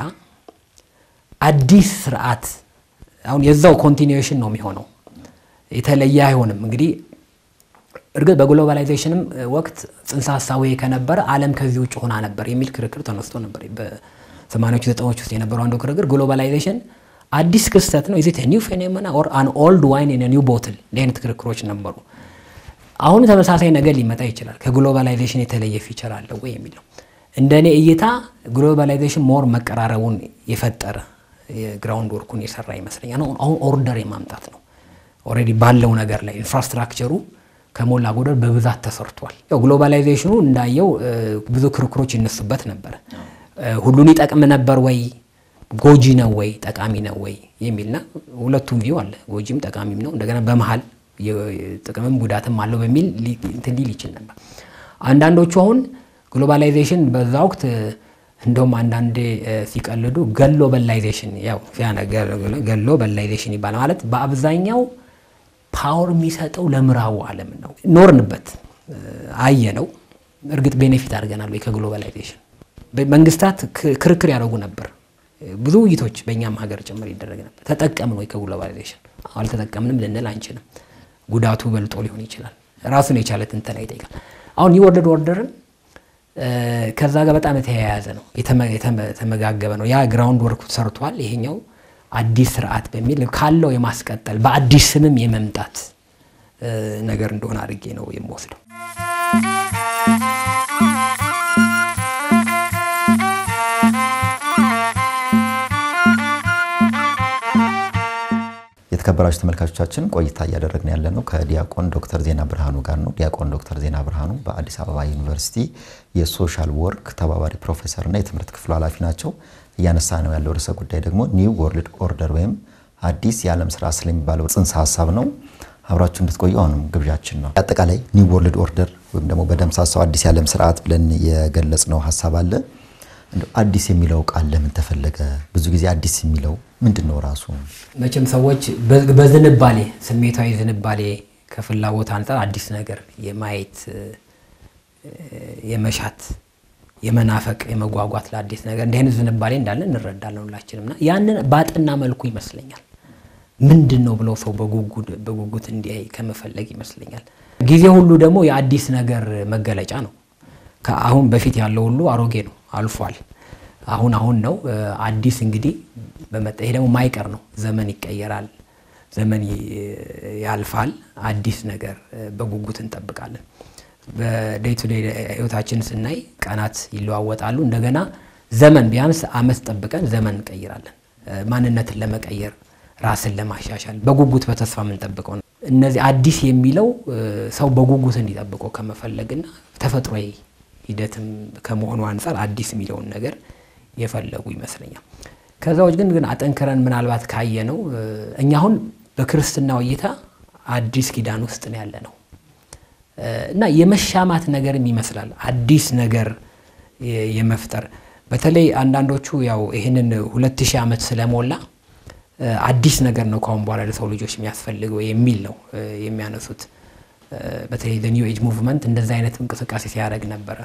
አዲስ ስርዓት አሁን የዛው ኮንቲኒዌሽን ነው የሚሆነው፣ የተለየ አይሆንም። እንግዲህ እርግጥ በግሎባላይዜሽንም ወቅት ጽንሰ ሀሳቡ ከነበረ ዓለም ከዚህ ውጭ ሆና ነበር የሚል ክርክር ተነስቶ ነበር። በሰማኒያዎቹ ዘጠናዎች ውስጥ የነበረው አንዱ ክርክር ግሎባላይዜሽን አዲስ ክስተት ነው ኢዝ ኢት ኒው ፌኖሜና ኦር አን ኦልድ ዋይን ኢን ኒው ቦትል እንዲህ አይነት ክርክሮች ነበሩ። አሁን ተመሳሳይ ነገር ሊመጣ ይችላል። ከግሎባላይዜሽን የተለየ ፊቸር አለው ወይ የሚለው እንደ እኔ እይታ ግሎባላይዜሽን ሞር መቀራረቡን የፈጠረ የግራውንድ ወርኩን የሰራ ይመስለኛል። አሁን ኦርደር የማምጣት ነው። ኦልሬዲ ባለው ነገር ላይ ኢንፍራስትራክቸሩ ከሞላ ጎደል በብዛት ተሰርቷል። ያው ግሎባላይዜሽኑ እንዳየው ብዙ ክርክሮች ይነሱበት ነበረ። ሁሉን ይጠቅም ነበር ወይ ጎጂ ነው ወይ ጠቃሚ ነው ወይ የሚልና ሁለቱም ቪው አለ። ጎጂም ጠቃሚም ነው። እንደገና በመሀል ጥቅምም ጉዳትም አለው በሚል እንትን ሊል ይችል ነበር። አንዳንዶቹ አሁን ግሎባላይዜሽን በዛ ወቅት እንደውም አንዳንዴ ሲቀልዱ ገሎ በላይዜሽን ያው ገሎ በላይዜሽን ይባላል። ማለት በአብዛኛው ፓወር የሚሰጠው ለምዕራቡ ዓለም ነው። ኖርንበት አየ ነው። እርግጥ ቤኔፊት አድርገናል ወይ ከግሎባላይዜሽን? መንግስታት ክርክር ያደርጉ ነበር። ብዙ ውይይቶች በእኛም ሀገር ጭምር ይደረግ ነበር። ተጠቀምን ወይ ከግሎባላይዜሽን? አልተጠቀምንም ልንል አንችልም። ጉዳቱ በልጦ ሊሆን ይችላል። ራሱን የቻለ ትንተና ይጠይቃል። አሁን ኒው ወርልድ ኦርደርን ከዛ ጋር በጣም የተያያዘ ነው፣ የተመጋገበ ነው። ያ ግራውንድ ወርክ ሰርቷል። ይሄኛው አዲስ ስርዓት በሚል ካለው የማስቀጠል በአዲስ ስምም የመምጣት ነገር እንደሆነ አድርጌ ነው የምወስደው። የተከበራችሁ ተመልካቾቻችን ቆይታ እያደረግን ያለ ነው ከዲያቆን ዶክተር ዜና ብርሃኑ ጋር ነው። ዲያቆን ዶክተር ዜና ብርሃኑ በአዲስ አበባ ዩኒቨርሲቲ የሶሻል ወርክ ተባባሪ ፕሮፌሰርና የትምህርት ክፍሉ ኃላፊ ናቸው። እያነሳ ነው ያለው ርዕሰ ጉዳይ ደግሞ ኒው ወርልድ ኦርደር ወይም አዲስ የዓለም ስርዓት ስለሚባለው ጽንሰ ሀሳብ ነው። አብራችሁ እንድትቆዩ አሁንም ግብዣችን ነው። አጠቃላይ ኒው ወርልድ ኦርደር ወይም ደግሞ በደምሳሳው አዲስ የዓለም ስርዓት ብለን የገለጽ ነው ሀሳብ አለ። አዲስ የሚለው ቃል ለምን ተፈለገ? ብዙ ጊዜ አዲስ የሚለው ምንድን ነው ራሱ? መቼም ሰዎች በዝንባሌ ስሜታዊ ዝንባሌ ከፍላጎት አንጻር አዲስ ነገር የማየት የመሻት የመናፈቅ የመጓጓት ለአዲስ ነገር እንዲህ አይነት ዝንባሌ እንዳለ እንረዳለን ሁላችንም። እና ያንን ባጠና መልኩ ይመስለኛል ምንድን ነው ብለው ሰው በጉጉት እንዲያይ ከመፈለግ ይመስለኛል። ጊዜ ሁሉ ደግሞ የአዲስ ነገር መገለጫ ነው። ከአሁን በፊት ያለው ሁሉ አሮጌ ነው፣ አልፏል። አሁን አሁን ነው አዲስ እንግዲህ በመጣ ይሄ ደግሞ ማይቀር ነው። ዘመን ይቀየራል፣ ዘመን ያልፋል። አዲስ ነገር በጉጉት እንጠብቃለን። በዴይ ቱ ዴይ ህይወታችን ስናይ ቀናት ይለዋወጣሉ። እንደገና ዘመን ቢያንስ አመት ጠብቀን ዘመን እንቀይራለን። ማንነትን ለመቀየር ራስን ለማሻሻል በጉጉት በተስፋ የምንጠብቀው ነው። እነዚህ አዲስ የሚለው ሰው በጉጉት እንዲጠብቀው ከመፈለግና ተፈጥሯዊ ሂደትም ከመሆኑ አንጻር አዲስ የሚለውን ነገር የፈለጉ ይመስለኛል። ከዛ ውጭ ግን ግን አጠንክረን ምናልባት ካየ ነው እኛ አሁን በክርስትናው እይታ አዲስ ኪዳን ውስጥ ነው ያለ ነው እና የመሻማት ነገርም ይመስላል አዲስ ነገር የመፍጠር በተለይ አንዳንዶቹ ያው ይህንን ሁለት ሺህ ዓመት ስለሞላ አዲስ ነገር ነው ከአሁን በኋላ ለሰው ልጆች የሚያስፈልገው የሚል ነው የሚያነሱት። በተለይ ኒው ኤጅ ሙቭመንት እንደዚ አይነት እንቅስቃሴ ሲያደርግ ነበረ።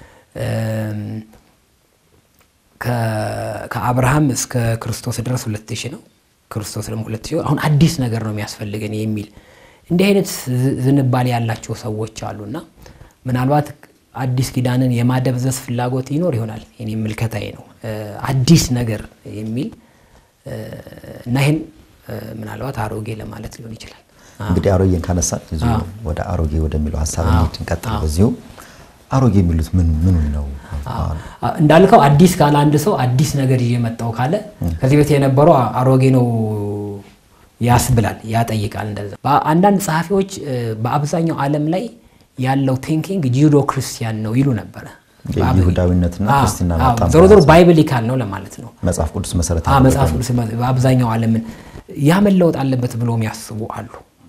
ከአብርሃም እስከ ክርስቶስ ድረስ ሁለት ሺህ ነው። ክርስቶስ ደግሞ ሁለት ሺህ አሁን አዲስ ነገር ነው የሚያስፈልገን የሚል እንዲህ አይነት ዝንባሌ ያላቸው ሰዎች አሉና ምናልባት አዲስ ኪዳንን የማደብዘዝ ፍላጎት ይኖር ይሆናል። የኔ ምልከታዬ ነው። አዲስ ነገር የሚል እና ይህን ምናልባት አሮጌ ለማለት ሊሆን ይችላል። እንግዲህ አሮጌን ካነሳን እዚሁ ወደ አሮጌ ወደሚለው ሀሳብ እንሂድ፣ እንቀጥል። በዚሁ አሮጌ የሚሉት ምን ምኑን ነው? እንዳልከው አዲስ ካለ አንድ ሰው አዲስ ነገር ይዤ መጣሁ ካለ ከዚህ በፊት የነበረው አሮጌ ነው ያስብላል፣ ያጠይቃል። እንደዛ አንዳንድ ጸሐፊዎች በአብዛኛው ዓለም ላይ ያለው ቲንኪንግ ጂዶ ክርስቲያን ነው ይሉ ነበረ። ይሁዳዊነትና ክርስትና ዞሮ ዞሮ ባይብሊካል ነው ለማለት ነው። መጽሐፍ ቅዱስ መሰረት መጽሐፍ ቅዱስ በአብዛኛው ዓለምን ያ መለወጥ አለበት ብሎ የሚያስቡ አሉ።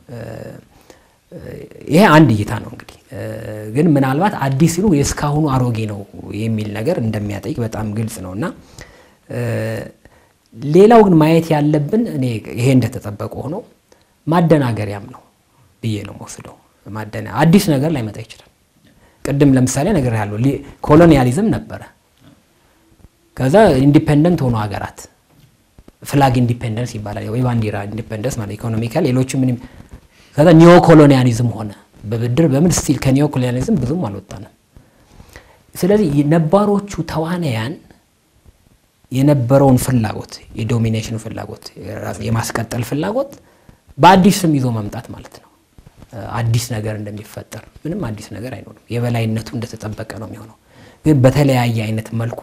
ይሄ አንድ እይታ ነው። እንግዲህ ግን ምናልባት አዲስ ሲሉ የእስካሁኑ አሮጌ ነው የሚል ነገር እንደሚያጠይቅ በጣም ግልጽ ነው እና ሌላው ግን ማየት ያለብን እኔ ይሄ እንደተጠበቀ ሆኖ ማደናገሪያም ነው ብዬ ነው የምወስደው። ማደና አዲስ ነገር ላይመጣ ይችላል። ቅድም ለምሳሌ ነገር ያለው ኮሎኒያሊዝም ነበረ። ከዛ ኢንዲፔንደንት ሆኖ ሀገራት ፍላግ ኢንዲፔንደንስ ይባላል ወይ ባንዲራ ኢንዲፔንደንስ ማለት ኢኮኖሚካል፣ ሌሎቹ ምንም። ከዛ ኒዮ ኮሎኒያሊዝም ሆነ በብድር በምን ስቲል ከኒዮ ኮሎኒያሊዝም ብዙም አልወጣንም። ስለዚህ ነባሮቹ ተዋናያን የነበረውን ፍላጎት የዶሚኔሽን ፍላጎት የማስቀጠል ፍላጎት በአዲስ ስም ይዞ መምጣት ማለት ነው። አዲስ ነገር እንደሚፈጠር ምንም አዲስ ነገር አይኖርም። የበላይነቱ እንደተጠበቀ ነው የሚሆነው። ግን በተለያየ አይነት መልኩ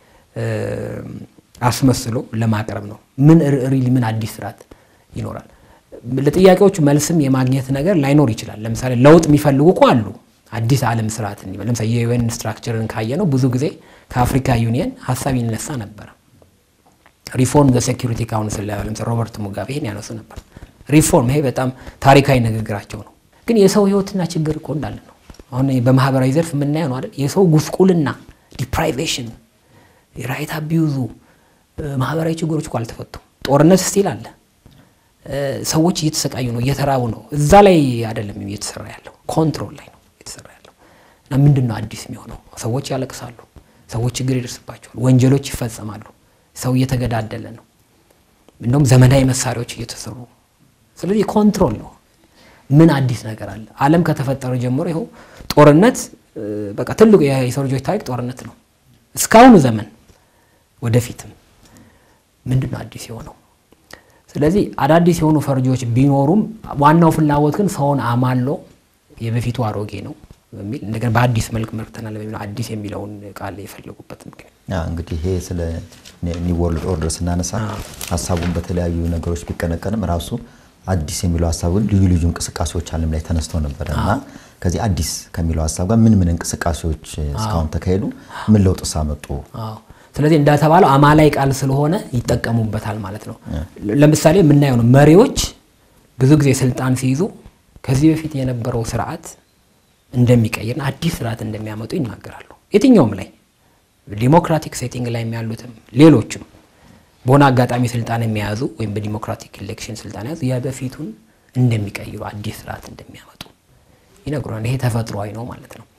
አስመስሎ ለማቅረብ ነው። ምን ሪሊ ምን አዲስ ስርዓት ይኖራል? ለጥያቄዎቹ መልስም የማግኘት ነገር ላይኖር ይችላል። ለምሳሌ ለውጥ የሚፈልጉ እኮ አሉ። አዲስ ዓለም ስርዓት እንዲበል ለምሳሌ የዩኤን ስትራክቸርን ካየ ነው ብዙ ጊዜ ከአፍሪካ ዩኒየን ሀሳብ ይነሳ ነበረ። ሪፎርም ዘሴኪሪቲ ካውንስል ለምሳሌ ሮበርት ሙጋቤ ይሄን ያነሱ ነበር። ሪፎርም ይሄ በጣም ታሪካዊ ንግግራቸው ነው። ግን የሰው ህይወትና ችግር እኮ እንዳለ ነው። አሁን በማህበራዊ ዘርፍ የምናየው ነው አይደል? የሰው ጉስቁልና፣ ዲፕራይቬሽን፣ የራይት አቢዩዙ፣ ማህበራዊ ችግሮች እኮ አልተፈቱም። ጦርነት ስቲል አለ። ሰዎች እየተሰቃዩ ነው፣ እየተራቡ ነው። እዛ ላይ አይደለም እየተሰራ ያለው ኮንትሮል ላይ ነው እየተሰራ ያለው እና ምንድን ነው አዲስ የሚሆነው? ሰዎች ያለቅሳሉ፣ ሰዎች ችግር ይደርስባቸዋል፣ ወንጀሎች ይፈጸማሉ፣ ሰው እየተገዳደለ ነው። እንደውም ዘመናዊ መሳሪያዎች እየተሰሩ ስለዚህ ኮንትሮል ነው። ምን አዲስ ነገር አለ? ዓለም ከተፈጠረ ጀምሮ ይኸው ጦርነት በቃ ትልቁ የሰው ልጆች ታሪክ ጦርነት ነው እስካሁኑ ዘመን ወደፊትም ምንድን ነው አዲስ የሆነው? ስለዚህ አዳዲስ የሆኑ ፈርጆች ቢኖሩም ዋናው ፍላጎት ግን ሰውን አማሎ የበፊቱ አሮጌ ነው በሚል እንደገና በአዲስ መልክ መርተናል በሚለው አዲስ የሚለውን ቃል የፈለጉበት ምክንያት እንግዲህ ይሄ ስለ ኒው ወርልድ ኦርደር ስናነሳ ሀሳቡን በተለያዩ ነገሮች ቢቀነቀንም ራሱ አዲስ የሚለው ሀሳብ ግን ልዩ ልዩ እንቅስቃሴዎች ዓለም ላይ ተነስተው ነበረ እና ከዚህ አዲስ ከሚለው ሀሳብ ጋር ምን ምን እንቅስቃሴዎች እስካሁን ተካሄዱ? ምን ለውጥ ሳመጡ? ስለዚህ እንደተባለው አማላይ ቃል ስለሆነ ይጠቀሙበታል ማለት ነው። ለምሳሌ የምናየው ነው። መሪዎች ብዙ ጊዜ ስልጣን ሲይዙ ከዚህ በፊት የነበረው ስርዓት እንደሚቀይርና አዲስ ስርዓት እንደሚያመጡ ይናገራሉ። የትኛውም ላይ ዲሞክራቲክ ሴቲንግ ላይ ያሉትም ሌሎችም በሆነ አጋጣሚ ስልጣን የሚያዙ ወይም በዲሞክራቲክ ኢሌክሽን ስልጣን ያዙ የበፊቱን እንደሚቀይሩ አዲስ ስርዓት እንደሚያመጡ ይነግሩናል። ይሄ ተፈጥሯዊ ነው ማለት ነው።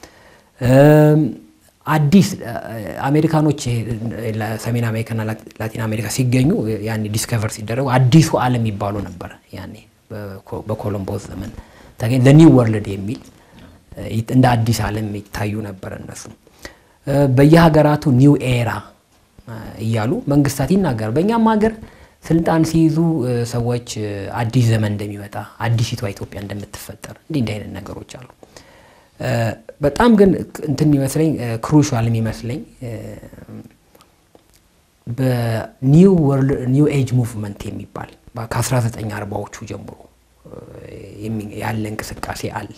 አዲስ አሜሪካኖች ሰሜን አሜሪካና ላቲን አሜሪካ ሲገኙ ያኔ ዲስከቨር ሲደረጉ አዲሱ ዓለም ይባሉ ነበር። ያኔ በኮሎምቦስ ዘመን ተገኝ ኒው ወርልድ የሚል እንደ አዲስ ዓለም ይታዩ ነበር እነሱ። በየሀገራቱ ኒው ኤራ እያሉ መንግስታት ይናገራሉ። በእኛም ሀገር ስልጣን ሲይዙ ሰዎች አዲስ ዘመን እንደሚመጣ አዲሲቷ ኢትዮጵያ እንደምትፈጠር እንዲህ እንዲህ አይነት ነገሮች አሉ። በጣም ግን እንትን የሚመስለኝ ክሩሻል የሚመስለኝ በኒው ኤጅ ሙቭመንት የሚባል ከ1940ዎቹ ጀምሮ ያለ እንቅስቃሴ አለ።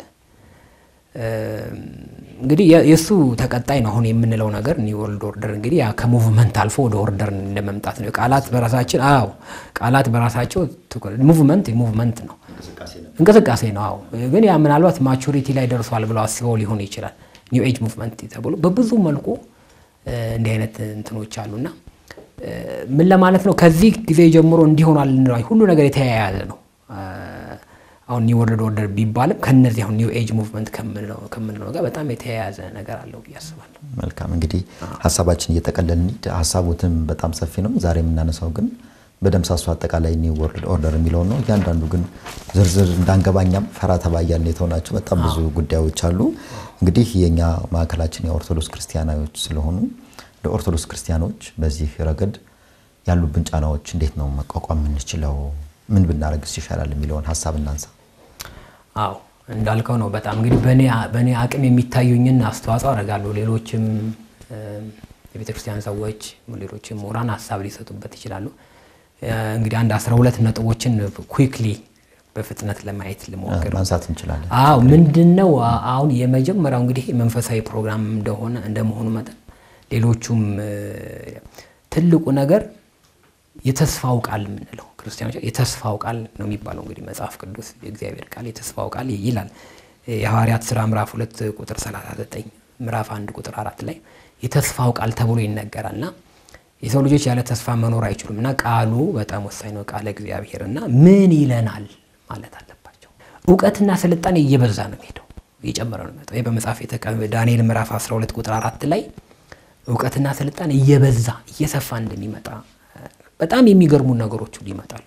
እንግዲህ የእሱ ተቀጣይ ነው አሁን የምንለው ነገር ኒው ወርልድ ኦርደር። እንግዲህ ያ ከሙቭመንት አልፎ ወደ ኦርደር እንደመምጣት ነው። ቃላት በራሳችን አዎ፣ ቃላት በራሳቸው ሙቭመንት ሙቭመንት ነው እንቅስቃሴ ነው። አዎ፣ ግን ያ ምናልባት ማቹሪቲ ላይ ደርሷል ብለው አስበው ሊሆን ይችላል። ኒው ኤጅ ሙቭመንት ተብሎ በብዙ መልኩ እንዲህ አይነት እንትኖች አሉና ምን ለማለት ነው? ከዚህ ጊዜ ጀምሮ እንዲሆናል ሁሉ ነገር የተያያዘ ነው። አሁን ኒው ወርልድ ኦርደር ቢባልም ከነዚህ አሁን ኒው ኤጅ ሙቭመንት ከምንለው ጋር በጣም የተያያዘ ነገር አለው ብዬ አስባለሁ። መልካም እንግዲህ ሀሳባችን እየጠቀለልን እንሂድ። ሀሳቡትም በጣም ሰፊ ነው። ዛሬ የምናነሳው ግን በደምሳሱ አጠቃላይ ኒው ወርልድ ኦርደር የሚለውን ነው። እያንዳንዱ ግን ዝርዝር እንዳንገባኛም ፈራ ተባያልን የተሆናቸው በጣም ብዙ ጉዳዮች አሉ። እንግዲህ የእኛ ማዕከላችን የኦርቶዶክስ ክርስቲያናዎች ስለሆኑ ለኦርቶዶክስ ክርስቲያኖች በዚህ ረገድ ያሉብን ጫናዎች እንዴት ነው መቋቋም የምንችለው? ምን ብናደርግስ ይሻላል የሚለውን ሀሳብ እናንሳ። አዎ እንዳልከው ነው። በጣም እንግዲህ በእኔ አቅም የሚታዩኝን አስተዋጽኦ አደርጋለሁ። ሌሎችም የቤተ ክርስቲያን ሰዎች፣ ሌሎችም ምሁራን ሀሳብ ሊሰጡበት ይችላሉ። እንግዲህ አንድ አስራ ሁለት ነጥቦችን ኩክሊ በፍጥነት ለማየት ልሞክር። ማንሳት እንችላለን። አዎ ምንድን ነው አሁን የመጀመሪያው እንግዲህ መንፈሳዊ ፕሮግራም እንደሆነ እንደመሆኑ መጠን ሌሎቹም ትልቁ ነገር የተስፋው ቃል የምንለው ክርስቲያኖች የተስፋው ቃል ነው የሚባለው። እንግዲህ መጽሐፍ ቅዱስ የእግዚአብሔር ቃል የተስፋው ቃል ይላል። የሐዋርያት ሥራ ምዕራፍ ሁለት ቁጥር 39 ምዕራፍ አንድ ቁጥር አራት ላይ የተስፋው ቃል ተብሎ ይነገራል እና የሰው ልጆች ያለ ተስፋ መኖር አይችሉም እና ቃሉ በጣም ወሳኝ ነው። ቃለ እግዚአብሔር እና ምን ይለናል ማለት አለባቸው። እውቀትና ስልጣኔ እየበዛ ነው የሚሄደው እየጨመረ ነው የሚመጣው። ይህ በመጽሐፍ ዳንኤል ምዕራፍ 12 ቁጥር አራት ላይ እውቀትና ስልጣኔ እየበዛ እየሰፋ እንደሚመጣ በጣም የሚገርሙ ነገሮች ሁሉ ይመጣሉ።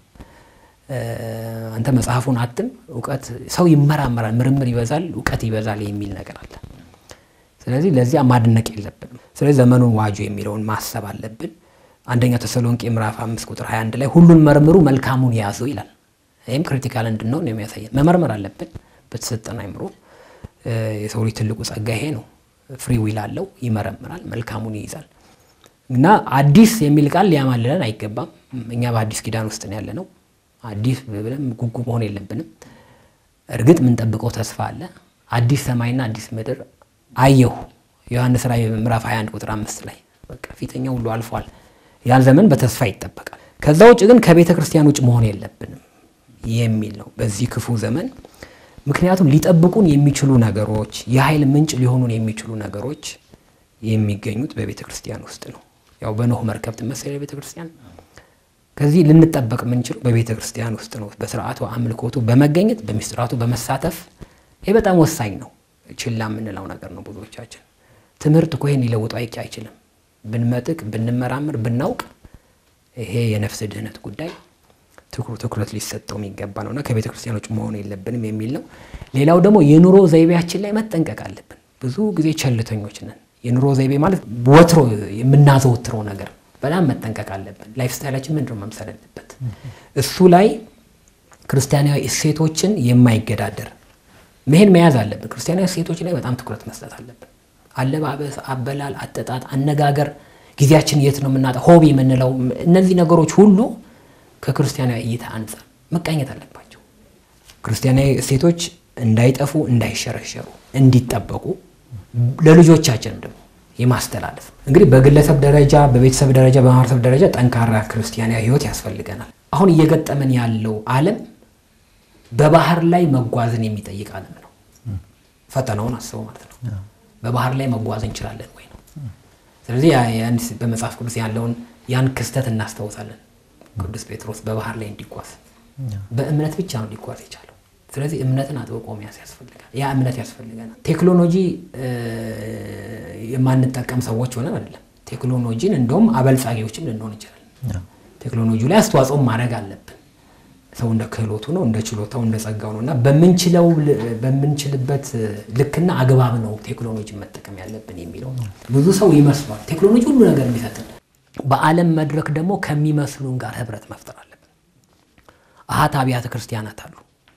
አንተ መጽሐፉን አትም እውቀት ሰው ይመራመራል፣ ምርምር ይበዛል፣ እውቀት ይበዛል የሚል ነገር አለ። ስለዚህ ለዚያ ማድነቅ የለብንም። ስለዚህ ዘመኑን ዋጁ የሚለውን ማሰብ አለብን። አንደኛ ተሰሎንቄ ምዕራፍ አምስት ቁጥር 21 ላይ ሁሉን መርምሩ መልካሙን ያዙ ይላል። ይህም ክሪቲካል እንድንሆን የሚያሳየን መመርመር አለብን በተሰጠን አይምሮ። የሰው ልጅ ትልቁ ጸጋ ይሄ ነው። ፍሪ ዊል አለው፣ ይመረምራል፣ መልካሙን ይይዛል። እና አዲስ የሚል ቃል ሊያማልለን አይገባም። እኛ በአዲስ ኪዳን ውስጥ ነው ያለ ነው። አዲስ ብለን ጉጉ መሆን የለብንም። እርግጥ የምንጠብቀው ተስፋ አለ። አዲስ ሰማይና አዲስ ምድር አየሁ ዮሐንስ ራዕይ ምዕራፍ 21 ቁጥር አምስት ላይ በቃ ፊተኛው ሁሉ አልፏል። ያን ዘመን በተስፋ ይጠበቃል። ከዛ ውጭ ግን ከቤተ ክርስቲያን ውጭ መሆን የለብንም የሚል ነው በዚህ ክፉ ዘመን። ምክንያቱም ሊጠብቁን የሚችሉ ነገሮች፣ የኃይል ምንጭ ሊሆኑን የሚችሉ ነገሮች የሚገኙት በቤተ ክርስቲያን ውስጥ ነው። ያው በኖህ መርከብ ትመሰለ ቤተ ክርስቲያን። ከዚህ ልንጠበቅ የምንችለው በቤተ ክርስቲያን ውስጥ ነው። በስርዓቱ አምልኮቱ በመገኘት በሚስጥራቱ በመሳተፍ ይህ በጣም ወሳኝ ነው። ችላ የምንለው ነገር ነው። ብዙዎቻችን ትምህርት እኮ ይህን ሊለውጡ አይችልም። ብንመጥቅ፣ ብንመራምር፣ ብናውቅ ይሄ የነፍስ ድህነት ጉዳይ ትኩረት ሊሰጠው የሚገባ ነውና ከቤተ ክርስቲያኖች መሆን የለብንም የሚል ነው። ሌላው ደግሞ የኑሮ ዘይቤያችን ላይ መጠንቀቅ አለብን። ብዙ ጊዜ ቸልተኞች ነን። የኑሮ ዘይቤ ማለት ወትሮ የምናዘወትረው ነገር በጣም መጠንቀቅ አለብን። ላይፍ ስታይላችን ምንድነው መምሰል አለበት? እሱ ላይ ክርስቲያናዊ እሴቶችን የማይገዳደር መሄድ መያዝ አለብን። ክርስቲያናዊ እሴቶች ላይ በጣም ትኩረት መስጠት አለብን። አለባበስ፣ አበላል፣ አጠጣጥ፣ አነጋገር፣ ጊዜያችን የት ነው የምናጣ፣ ሆቢ የምንለው እነዚህ ነገሮች ሁሉ ከክርስቲያናዊ እይታ አንጻር መቃኘት አለባቸው። ክርስቲያናዊ እሴቶች እንዳይጠፉ፣ እንዳይሸረሸሩ፣ እንዲጠበቁ ለልጆቻችንም ደግሞ የማስተላለፍ እንግዲህ በግለሰብ ደረጃ፣ በቤተሰብ ደረጃ፣ በማህበረሰብ ደረጃ ጠንካራ ክርስቲያናዊ ሕይወት ያስፈልገናል። አሁን እየገጠመን ያለው ዓለም በባህር ላይ መጓዝን የሚጠይቅ ዓለም ነው። ፈተናውን አስበው ማለት ነው። በባህር ላይ መጓዝ እንችላለን ወይ ነው። ስለዚህ በመጽሐፍ ቅዱስ ያለውን ያን ክስተት እናስታውሳለን። ቅዱስ ጴጥሮስ በባህር ላይ እንዲጓዝ በእምነት ብቻ ነው ሊጓዝ የቻለው። ስለዚህ እምነትን አጥብቆ መያዝ ያስፈልጋል። ያ እምነት ያስፈልገናል። ቴክኖሎጂ የማንጠቀም ሰዎች ሆነን አይደለም። ቴክኖሎጂን እንደውም አበልጻጊዎችም ልንሆን እንችላለን። ቴክኖሎጂ ላይ አስተዋጽኦ ማድረግ አለብን። ሰው እንደ ክህሎቱ ነው፣ እንደ ችሎታው፣ እንደ ጸጋው ነው እና በምንችለው በምንችልበት ልክና አግባብ ነው ቴክኖሎጂ መጠቀም ያለብን የሚለው ነው። ብዙ ሰው ይመስሏል ቴክኖሎጂ ሁሉ ነገር የሚሰጥን። በዓለም መድረክ ደግሞ ከሚመስሉን ጋር ህብረት መፍጠር አለብን። አሃት አብያተ ክርስቲያናት አሉ፣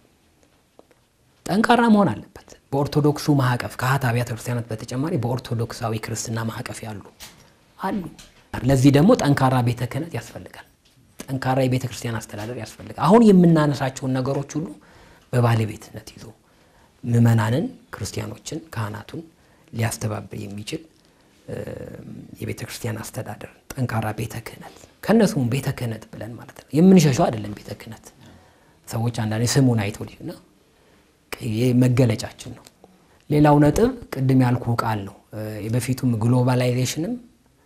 ጠንካራ መሆን አለበት። በኦርቶዶክሱ ማዕቀፍ ከአሃት አብያተ ክርስቲያናት በተጨማሪ በኦርቶዶክሳዊ ክርስትና ማዕቀፍ ያሉ አሉ። ለዚህ ደግሞ ጠንካራ ቤተ ክህነት ያስፈልጋል። ጠንካራ የቤተ ክርስቲያን አስተዳደር ያስፈልጋል። አሁን የምናነሳቸውን ነገሮች ሁሉ በባለቤትነት ይዞ ምዕመናንን፣ ክርስቲያኖችን፣ ካህናቱን ሊያስተባብር የሚችል የቤተ ክርስቲያን አስተዳደር ጠንካራ ቤተ ክህነት ከእነሱም ቤተ ክህነት ብለን ማለት ነው። የምንሸሸው አይደለም። ቤተ ክህነት ሰዎች አንዳንዴ ስሙን አይተው ሊና መገለጫችን ነው። ሌላው ነጥብ ቅድም ያልኩ ቃል ነው። በፊቱም ግሎባላይዜሽንም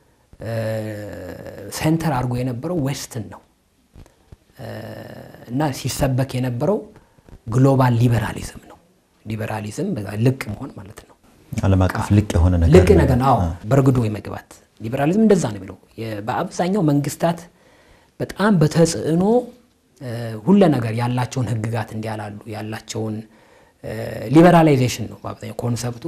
ሴንተር አድርጎ የነበረው ዌስትን ነው እና ሲሰበክ የነበረው ግሎባል ሊበራሊዝም ነው። ሊበራሊዝም ልቅ መሆን ማለት ነው። ዓለም አቀፍ ልቅ የሆነ ነገር ልቅ ነገር አዎ፣ በእርግዶ የመግባት ሊበራሊዝም እንደዛ ነው የሚለው። በአብዛኛው መንግስታት በጣም በተጽዕኖ ሁለ ነገር ያላቸውን ህግጋት እንዲያላሉ ያላቸውን ሊበራላይዜሽን ነው በአብዛኛው ኮንሰፕቱ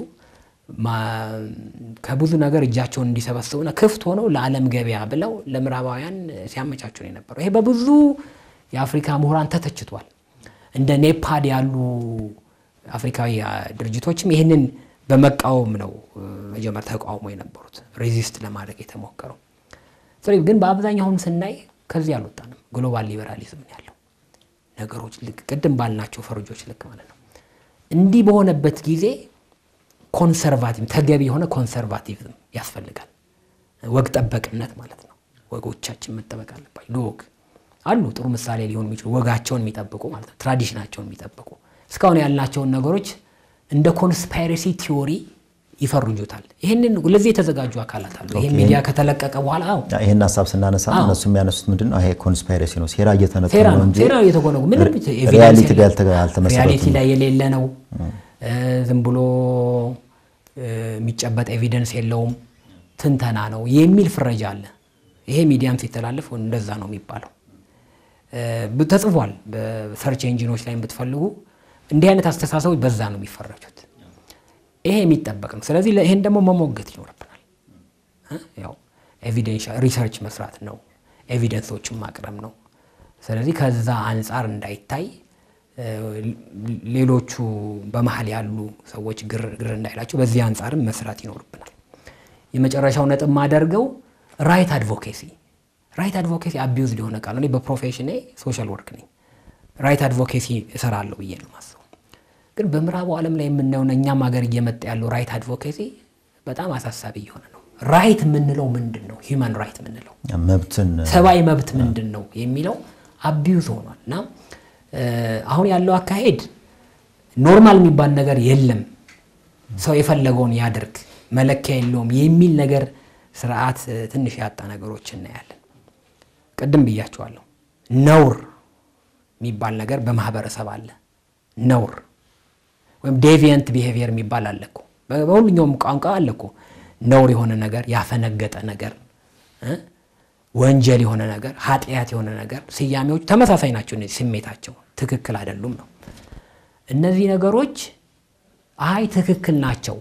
ከብዙ ነገር እጃቸውን እንዲሰበስቡና ክፍት ሆነው ለዓለም ገበያ ብለው ለምዕራባውያን ሲያመቻቸው ነው የነበረው። ይሄ በብዙ የአፍሪካ ምሁራን ተተችቷል። እንደ ኔፓድ ያሉ አፍሪካዊ ድርጅቶችም ይህንን በመቃወም ነው መጀመር ተቃውሞ የነበሩት ሬዚስት ለማድረግ የተሞከረው። ስለዚህ ግን በአብዛኛው አሁን ስናይ ከዚህ አልወጣንም። ግሎባል ሊበራሊዝም ነው ያለው ነገሮች ልክ ቅድም ባልናቸው ፈርጆች ልክ ማለት ነው። እንዲህ በሆነበት ጊዜ ኮንሰርቫቲቭ ተገቢ የሆነ ኮንሰርቫቲቭም ያስፈልጋል። ወግ ጠበቅነት ማለት ነው። ወጎቻችን መጠበቅ አለባቸው። ለወግ አሉ ጥሩ ምሳሌ ሊሆኑ የሚችሉ ወጋቸውን የሚጠብቁ ማለት ነው። ትራዲሽናቸውን የሚጠብቁ እስካሁን ያልናቸውን ነገሮች እንደ ኮንስፓይረሲ ቲዎሪ ይፈርጁታል። ይህንን ለዚህ የተዘጋጁ አካላት አሉ። ይህ ሚዲያ ከተለቀቀ በኋላ አዎ ይህን ሀሳብ ስናነሳ እነሱ የሚያነሱት ምንድን ነው? ይሄ ኮንስፓይረሲ ነው፣ ሴራ እየተነቱ ሴራ ነው ነው። እንጂ ሴራ እየተጎነጉ ምንም ሪያሊቲ ላይ ያልተ- አልተመሰረቱም። ሪያሊቲ ላይ የሌለ ነው። ዝም ብሎ የሚጨበጥ ኤቪደንስ የለውም፣ ትንተና ነው የሚል ፍረጃ አለ። ይሄ ሚዲያም ሲተላለፍ እንደዛ ነው የሚባለው። ተጽፏል። በሰርች ኤንጂኖች ላይ ብትፈልጉ እንዲህ አይነት አስተሳሰቦች በዛ ነው የሚፈረጁት። ይሄ የሚጠበቅ ነው። ስለዚህ ይሄን ደግሞ መሞገት ይኖርብናል። ያው ኤቪደንሻል ሪሰርች መስራት ነው፣ ኤቪደንሶችን ማቅረብ ነው። ስለዚህ ከዛ አንጻር እንዳይታይ ሌሎቹ በመሀል ያሉ ሰዎች ግር ግር እንዳይላቸው በዚህ አንጻርም መስራት ይኖርብናል። የመጨረሻው ነጥብ ማደርገው ራይት አድቮኬሲ ራይት አድቮኬሲ አቢዩዝ ሊሆነ ቃል እኔ በፕሮፌሽኔ ሶሻል ወርክ ነኝ። ራይት አድቮኬሲ እሰራለሁ ብዬ ነው ማስበው። ግን በምዕራቡ ዓለም ላይ የምናየውና እኛም ሀገር እየመጣ ያለው ራይት አድቮኬሲ በጣም አሳሳቢ እየሆነ ነው። ራይት የምንለው ምንድን ነው? ሂውማን ራይት የምንለው መብትን ሰብአዊ መብት ምንድን ነው የሚለው አቢዩዝ ሆኗል እና አሁን ያለው አካሄድ ኖርማል የሚባል ነገር የለም፣ ሰው የፈለገውን ያድርግ፣ መለኪያ የለውም የሚል ነገር ስርዓት ትንሽ ያጣ ነገሮች እናያለን። ቅድም ብያቸዋለሁ። ነውር የሚባል ነገር በማህበረሰብ አለ። ነውር ወይም ዴቪየንት ቢሄቪየር የሚባል አለ እኮ በሁሉኛውም ቋንቋ አለ እኮ ነውር የሆነ ነገር፣ ያፈነገጠ ነገር፣ ወንጀል የሆነ ነገር፣ ኃጢአት የሆነ ነገር ስያሜዎች ተመሳሳይ ናቸው። እነዚህ ስሜታቸው ትክክል አይደሉም ነው። እነዚህ ነገሮች አይ ትክክል ናቸው፣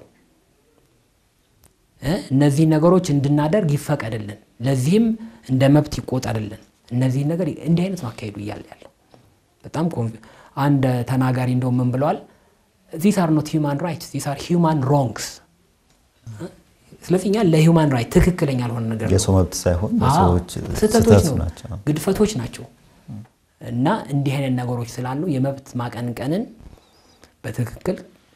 እነዚህ ነገሮች እንድናደርግ ይፈቀድልን፣ ለዚህም እንደ መብት ይቆጠርልን። እነዚህ ነገር እንዲህ አይነት ነው አካሄዱ እያለ ያለው በጣም አንድ ተናጋሪ እንደው ምን ብለዋል? ዚስ አር ኖት ሂውማን ራይትስ ዚስ አር ሂውማን ሮንግስ። ስለዚህ እኛ ለሂውማን ራይት ትክክለኛ ያልሆነ ነገር ነው የሰው መብት ሳይሆን የሰዎች ስህተቶች ስህተት ነው፣ ናቸው። ግድፈቶች ናቸው። እና እንዲህ አይነት ነገሮች ስላሉ የመብት ማቀንቀንን በትክክል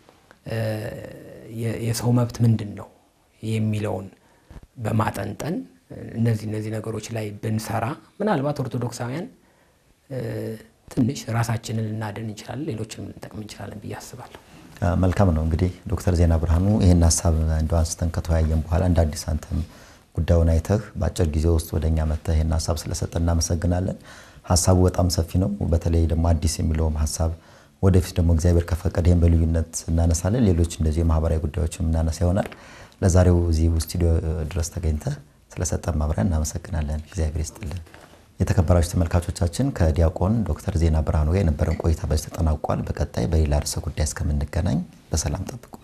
የ- የሰው መብት ምንድን ነው የሚለውን በማጠንጠን እነዚህ እነዚህ ነገሮች ላይ ብንሰራ ምናልባት ኦርቶዶክሳውያን ትንሽ ራሳችንን ልናድን እንችላለን፣ ሌሎችንም ልንጠቅም እንችላለን ብዬ አስባለሁ። መልካም ነው እንግዲህ ዶክተር ዜና ብርሃኑ ይህን ሀሳብ እንደው አንስተን ከተወያየን በኋላ እንደ አዲስ አንተም ጉዳዩን አይተህ በአጭር ጊዜ ውስጥ ወደ እኛ መጥተህ ይህን ሀሳብ ስለሰጠ እናመሰግናለን። ሀሳቡ በጣም ሰፊ ነው። በተለይ ደግሞ አዲስ የሚለውም ሀሳብ ወደፊት ደግሞ እግዚአብሔር ከፈቀደ ይህን በልዩነት እናነሳለን። ሌሎች እንደዚህ የማህበራዊ ጉዳዮችም እናነሳ ይሆናል። ለዛሬው እዚህ ስቱዲዮ ድረስ ተገኝተህ ስለሰጠን ማብሪያ እናመሰግናለን። እግዚአብሔር ይስጥልን። የተከበራችሁ ተመልካቾቻችን ከዲያቆን ዶክተር ዜና ብርሃኑ ጋር የነበረን ቆይታ በዚህ ተጠናቋል። በቀጣይ በሌላ ርዕሰ ጉዳይ እስከምንገናኝ በሰላም ጠብቁ።